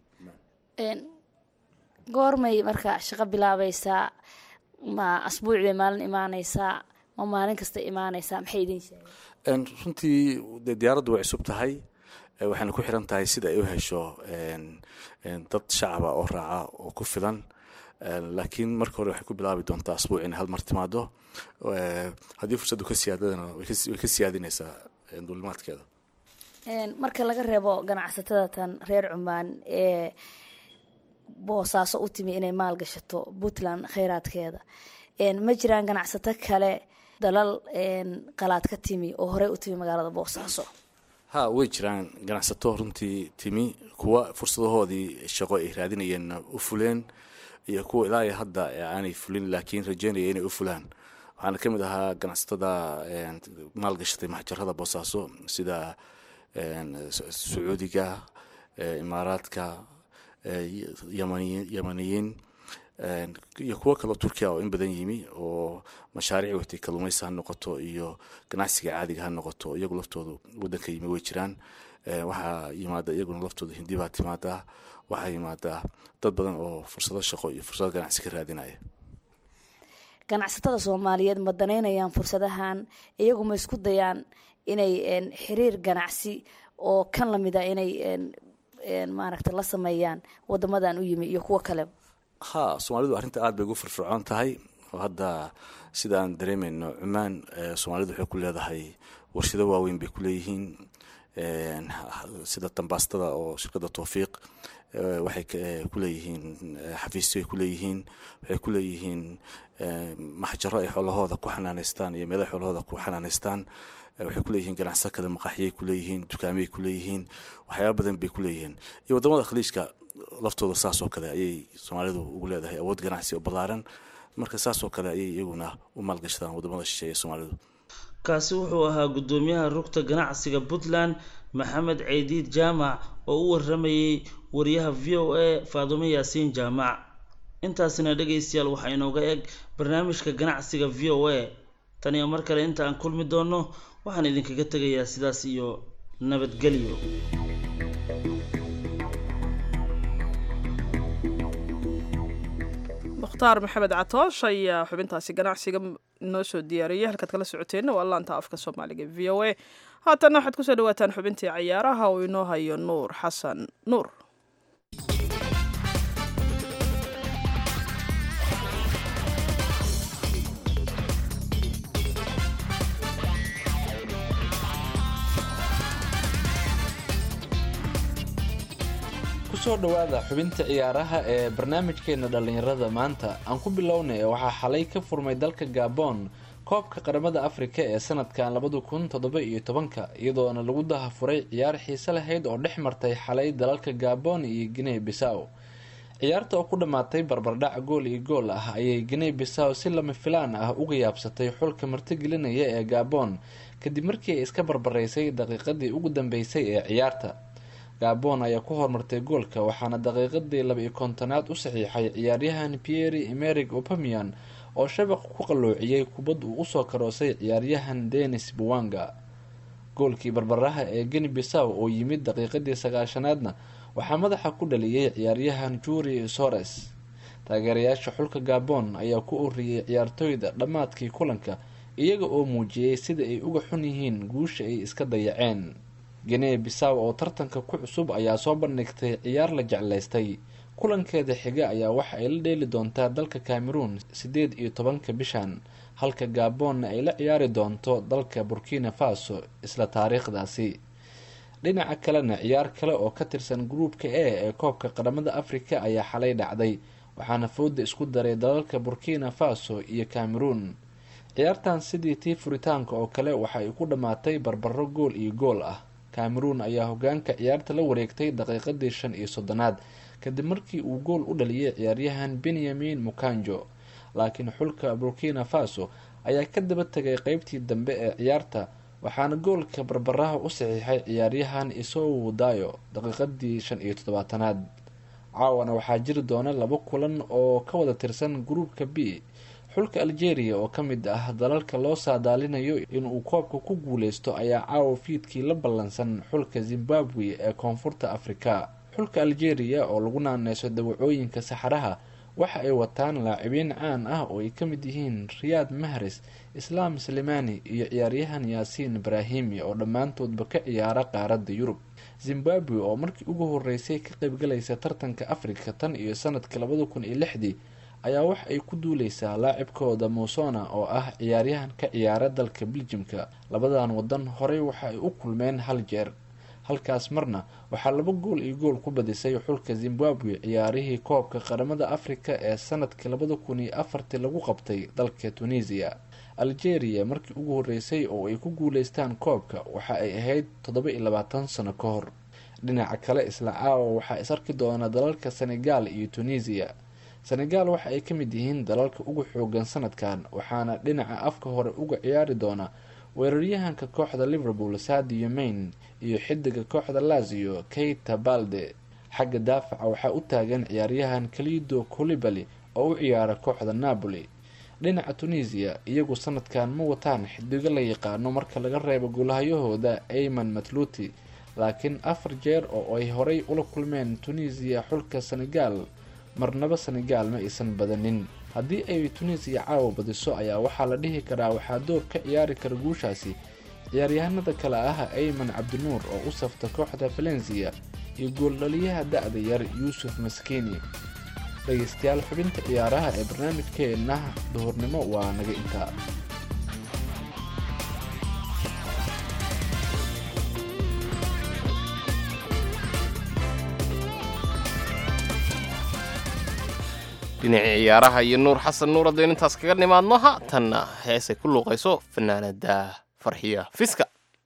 goormay marka shaqo bilaabaysaa ma asbuuc bay maalin imaaneysaa ma maalin kasta imaaneysaa maxay idin sheegeen runtii dee diyaaraddu way cusub tahay waxayna ku xiran tahay sida ay u hesho dad shacaba oo raaca oo ku filan laakiin marka hore waxay ku bilaabi doontaa asbuuc inay hal mar timaado haddii fursaddu ka siyaadadana way ka siyaadinaysaa duulimaadkeeda marka laga reebo ganacsatada tan reer cumaan ee boosaaso u timi inay maal gashato puntland kheyraadkeeda ma jiraan ganacsato kale dalal qalaad ka timi oo horey u timi magaalada boosaaso ha way jiraan ganacsato runtii timi kuwa fursadahoodii shaqo ay raadinayeenna u fuleen iyo kuwa ilaa iyo hadda aanay fulin laakiin rajeynaya inay u fulaan waxaana ka mid ahaa ganacsatada maalgashatay maxjarada boosaaso sida sacuudiga imaaraadka yamaniyiin iyo kuwo kaloo turkiya oo in badan yimi oo mashaariic watay kalluumaysi ha noqoto iyo ganacsiga caadiga ha noqoto iyagu laftoodu wadanka yimi way jiraan waxaa yimaada iyaguna laftooda hindi baa timaadaa waxaa yimaadaa dad badan oo fursado shaqo iyo fursado ganacsi ka raadinaya ganacsatada soomaaliyeed ma danaynayaan fursadahan iyagu ma isku dayaan inay xiriir ganacsi oo kan lamida inay maaragta la sameeyaan wadamadan u yimi iyo kuwo kale ha soomaalidu arrinta aada bay ugu firfircoon tahay oo hadda sidaan dareemayno cumaan soomaalidu waxay ku leedahay warshado waaweyn bay ku leeyihiin sida dambaastada oo shirkadda towfiiq waxay ku leeyihiin xafiisyo ay ku leeyihiin waxay ku leeyihiin maxjaro ay xoolahooda ku xanaaneystaan iyo meelaha xoolahooda ku xanaaneystaan waxay ku leeyihiin ganacsato kale maqaaxiyay ku leeyihiin dukaamiyay ku leeyihiin waxyaaba badan bay ku leeyihiin iyo wadamada khaliijka laftooda saas oo kale ayay soomaalidu ugu leedahay awood ganacsi oo ballaaran marka saas oo kale ayay iyaguna u maalgashadaan wadamada shisheeye soomaalidu kaasi wuxuu ahaa guddoomiyaha rugta ganacsiga puntland maxamed ceydiid jaamac oo u waramayey wariyaha v o a faadumo yaasiin jaamac intaasina dhegaystayaal waxaa inooga eg barnaamijka ganacsiga v o a tan iyo mar kale inta aan kulmi doonno waxaan idinkaga tegayaa sidaas iyo nabadgelyo mukhtaar maxamed catoosh ayaa xubintaasi ganacsiga noo soo diyaariyay halkaad kala socoteenna waa laanta afka soomaaliga v o a haatanna waxaad kusoo dhawaataan xubintii cayaaraha uu inoo hayo nuur xasan nuur kusoo dhowaada xubinta ciyaaraha ee barnaamijkeena dhallinyarada maanta aan ku bilownay waxaa xalay ka furmay dalka gabon koobka qaramada afrika ee sanadkan labada kun toddoba iyo tobanka iyadoona lagu dahafuray ciyaar xiise lahayd oo dhex martay xalay dalalka gabon iyo guinea bisaw ciyaarta oo ku dhammaatay barbardhac gool iyo gool ah ayay guinea bisaw si lama filaan ah uga yaabsatay xulka martigelinaya ee gabon kadib markii ay iska barbaraysay daqiiqadii ugu dambeysay ee ciyaarta gabon ayaa ku horumartay goolka waxaana daqiiqadii laba-iyo kontonaad u saxiixay ciyaaryahan pieri emeric opamian oo shabaq ku qalloociyey kubad uu usoo karoosay ciyaaryahan denis buwanga goolkii barbaraha ee geni bisaw oo yimid daqiiqadii sagaashanaadna waxaa madaxa ku dhaliyey ciyaaryahan juri sores taageerayaasha xulka gabon ayaa ku oriyey ciyaartooyda dhammaadkii kulanka iyaga oo muujiyey sida ay uga xun yihiin guusha ay iska dayaceen guinea bisaw oo tartanka ku cusub ayaa soo bandhigtay ciyaar la jeclaystay kulankeeda xiga ayaa waxa ay la dheeli doontaa dalka cameroon sideed iyo tobanka bishan halka gabonna ay la ciyaari doonto dalka burkina faso isla taariikhdaasi dhinaca kalena ciyaar kale oo ka tirsan gruupka a ee koobka qaramada afrika ayaa xalay dhacday waxaana fooda isku daray dalalka burkina faso iyo cameroon ciyaartan sidii tii furitaanka oo kale waxa ay ku dhammaatay barbaro gool iyo gool ah cameroon ayaa hogaanka ciyaarta la wareegtay daqiiqadii shan iyo soddonaad kadib markii uu gool u dhaliyay ciyaaryahan benyamin mukanjo laakiin xulka burkina faso ayaa ka daba tegay qeybtii dambe ee ciyaarta waxaana goolka barbaraha u saxiixay ciyaaryahan isow dayo daqiiqadii shan iyo toddobaatanaad caawana waxaa jiri doona laba kulan oo ka wada tirsan gruupka b xulka algeria oo ka mid ah dalalka loo saadaalinayo inuu koobka ku guuleysto ayaa caawa fiidkii la ballansan xulka zimbabwe ee koonfurta afrika xulka algeria oo lagu naaneyso dawacooyinka saxaraha waxa ay wataan laacibiin caan ah oo ay ka mid yihiin riyaad mahres islaam slimani iyo ciyaaryahan yaasiin ibraahimi oo dhammaantoodba ka ciyaara qaaradda yurub zimbabwe oo markii ugu horeysay ka qaybgalaysa tartanka afrika tan iyo sanadka labada kun iyo lixdii ayaa wax ay ku duuleysaa laacibkooda musona oo ah ciyaaryahan ka ciyaara dalka beljimka labadan wadan horey waxa ay u kulmeen hal jeer halkaas marna waxaa laba gool iyo gool ku badisay xulka zimbabwe ciyaarihii koobka qaramada afrika ee sanadkii labada kun iyo afartii lagu qabtay dalka tunisia algeria markii ugu horeysay oo ay ku guuleystaan koobka waxa ay ahayd toddoba iyo labaatan sano ka hor dhinaca kale isla caawa waxaa is arki doona dalalka senegal iyo tunisia senegal waxa ay ka mid yihiin dalalka ugu xoogan sanadkan waxaana dhinaca afka hore uga ciyaari doona weeraryahanka kooxda liverpool sadio main iyo xidiga kooxda lazio keita balde xagga daafaca waxaa u taagan ciyaaryahan kalido colibali oo u ciyaara kooxda napoli dhinaca tunisia iyagu sanadkan ma wataan xidigo la yaqaano marka laga reebo gulahayahooda ayman matluti laakiin afar jeer oo ay horey ula kulmeen tunisia xulka senegal marnaba senegal ma aysan badanin haddii ay tunisiya caawa badiso ayaa waxaa la dhihi karaa waxaa door ka ciyaari kara guushaasi ciyaaryahanada kale ah ayman cabdinuur oo u safta kooxda valencia iyo gooldhaliyaha da-da yar yuusuf maskiini dhegeystayaal xubinta ciyaaraha ee barnaamijkeenna duhurnimo waa naga intaa dhinacii ciyaaraha iyo nuur xasan nuur haddaynu intaas kaga nimaadno haatanna heesay ku luuqayso fanaanada farxiya fiska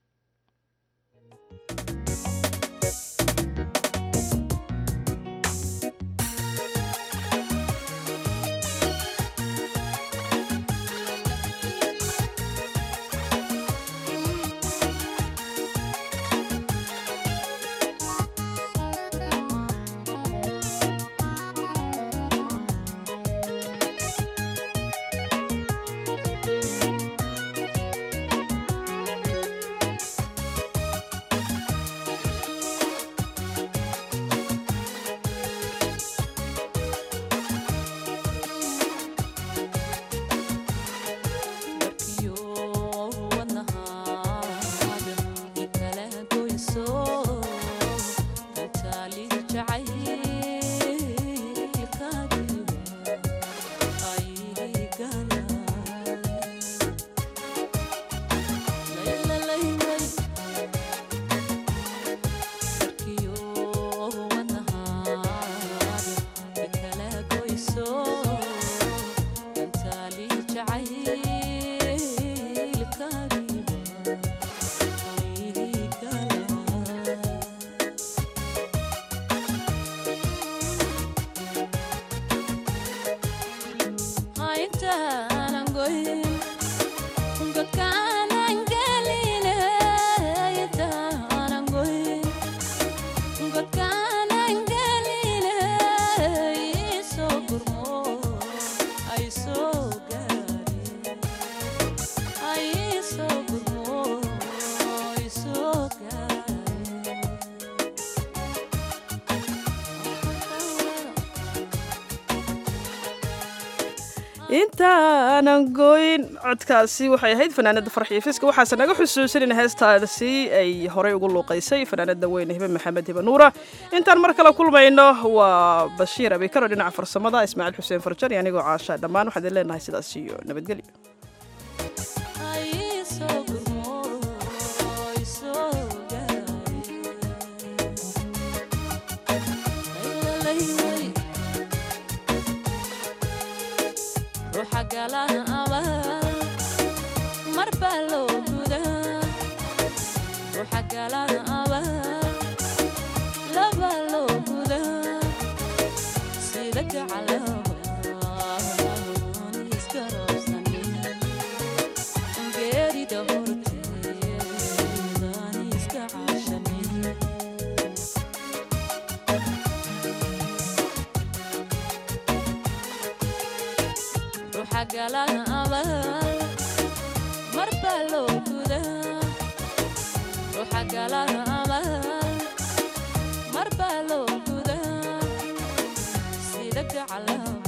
intaanan gooyn codkaasi waxay ahayd fanaanada farxiyo fiska waxaase naga xusuusan in heestaasi ay horey ugu luuqaysay fanaanada weyne hibe maxamed hibe nuura intaan mar kale kulmayno waa bashiir abikaro dhinaca farsamada ismaaciil xuseen farjar iyo anigoo caasha dhammaan waxaan idin leenahay sidaas iyo nabadgelyo galaha abaal mar baa loo gudaa ruuxa galaha abaal mar baa loo gudaa sida gacalaha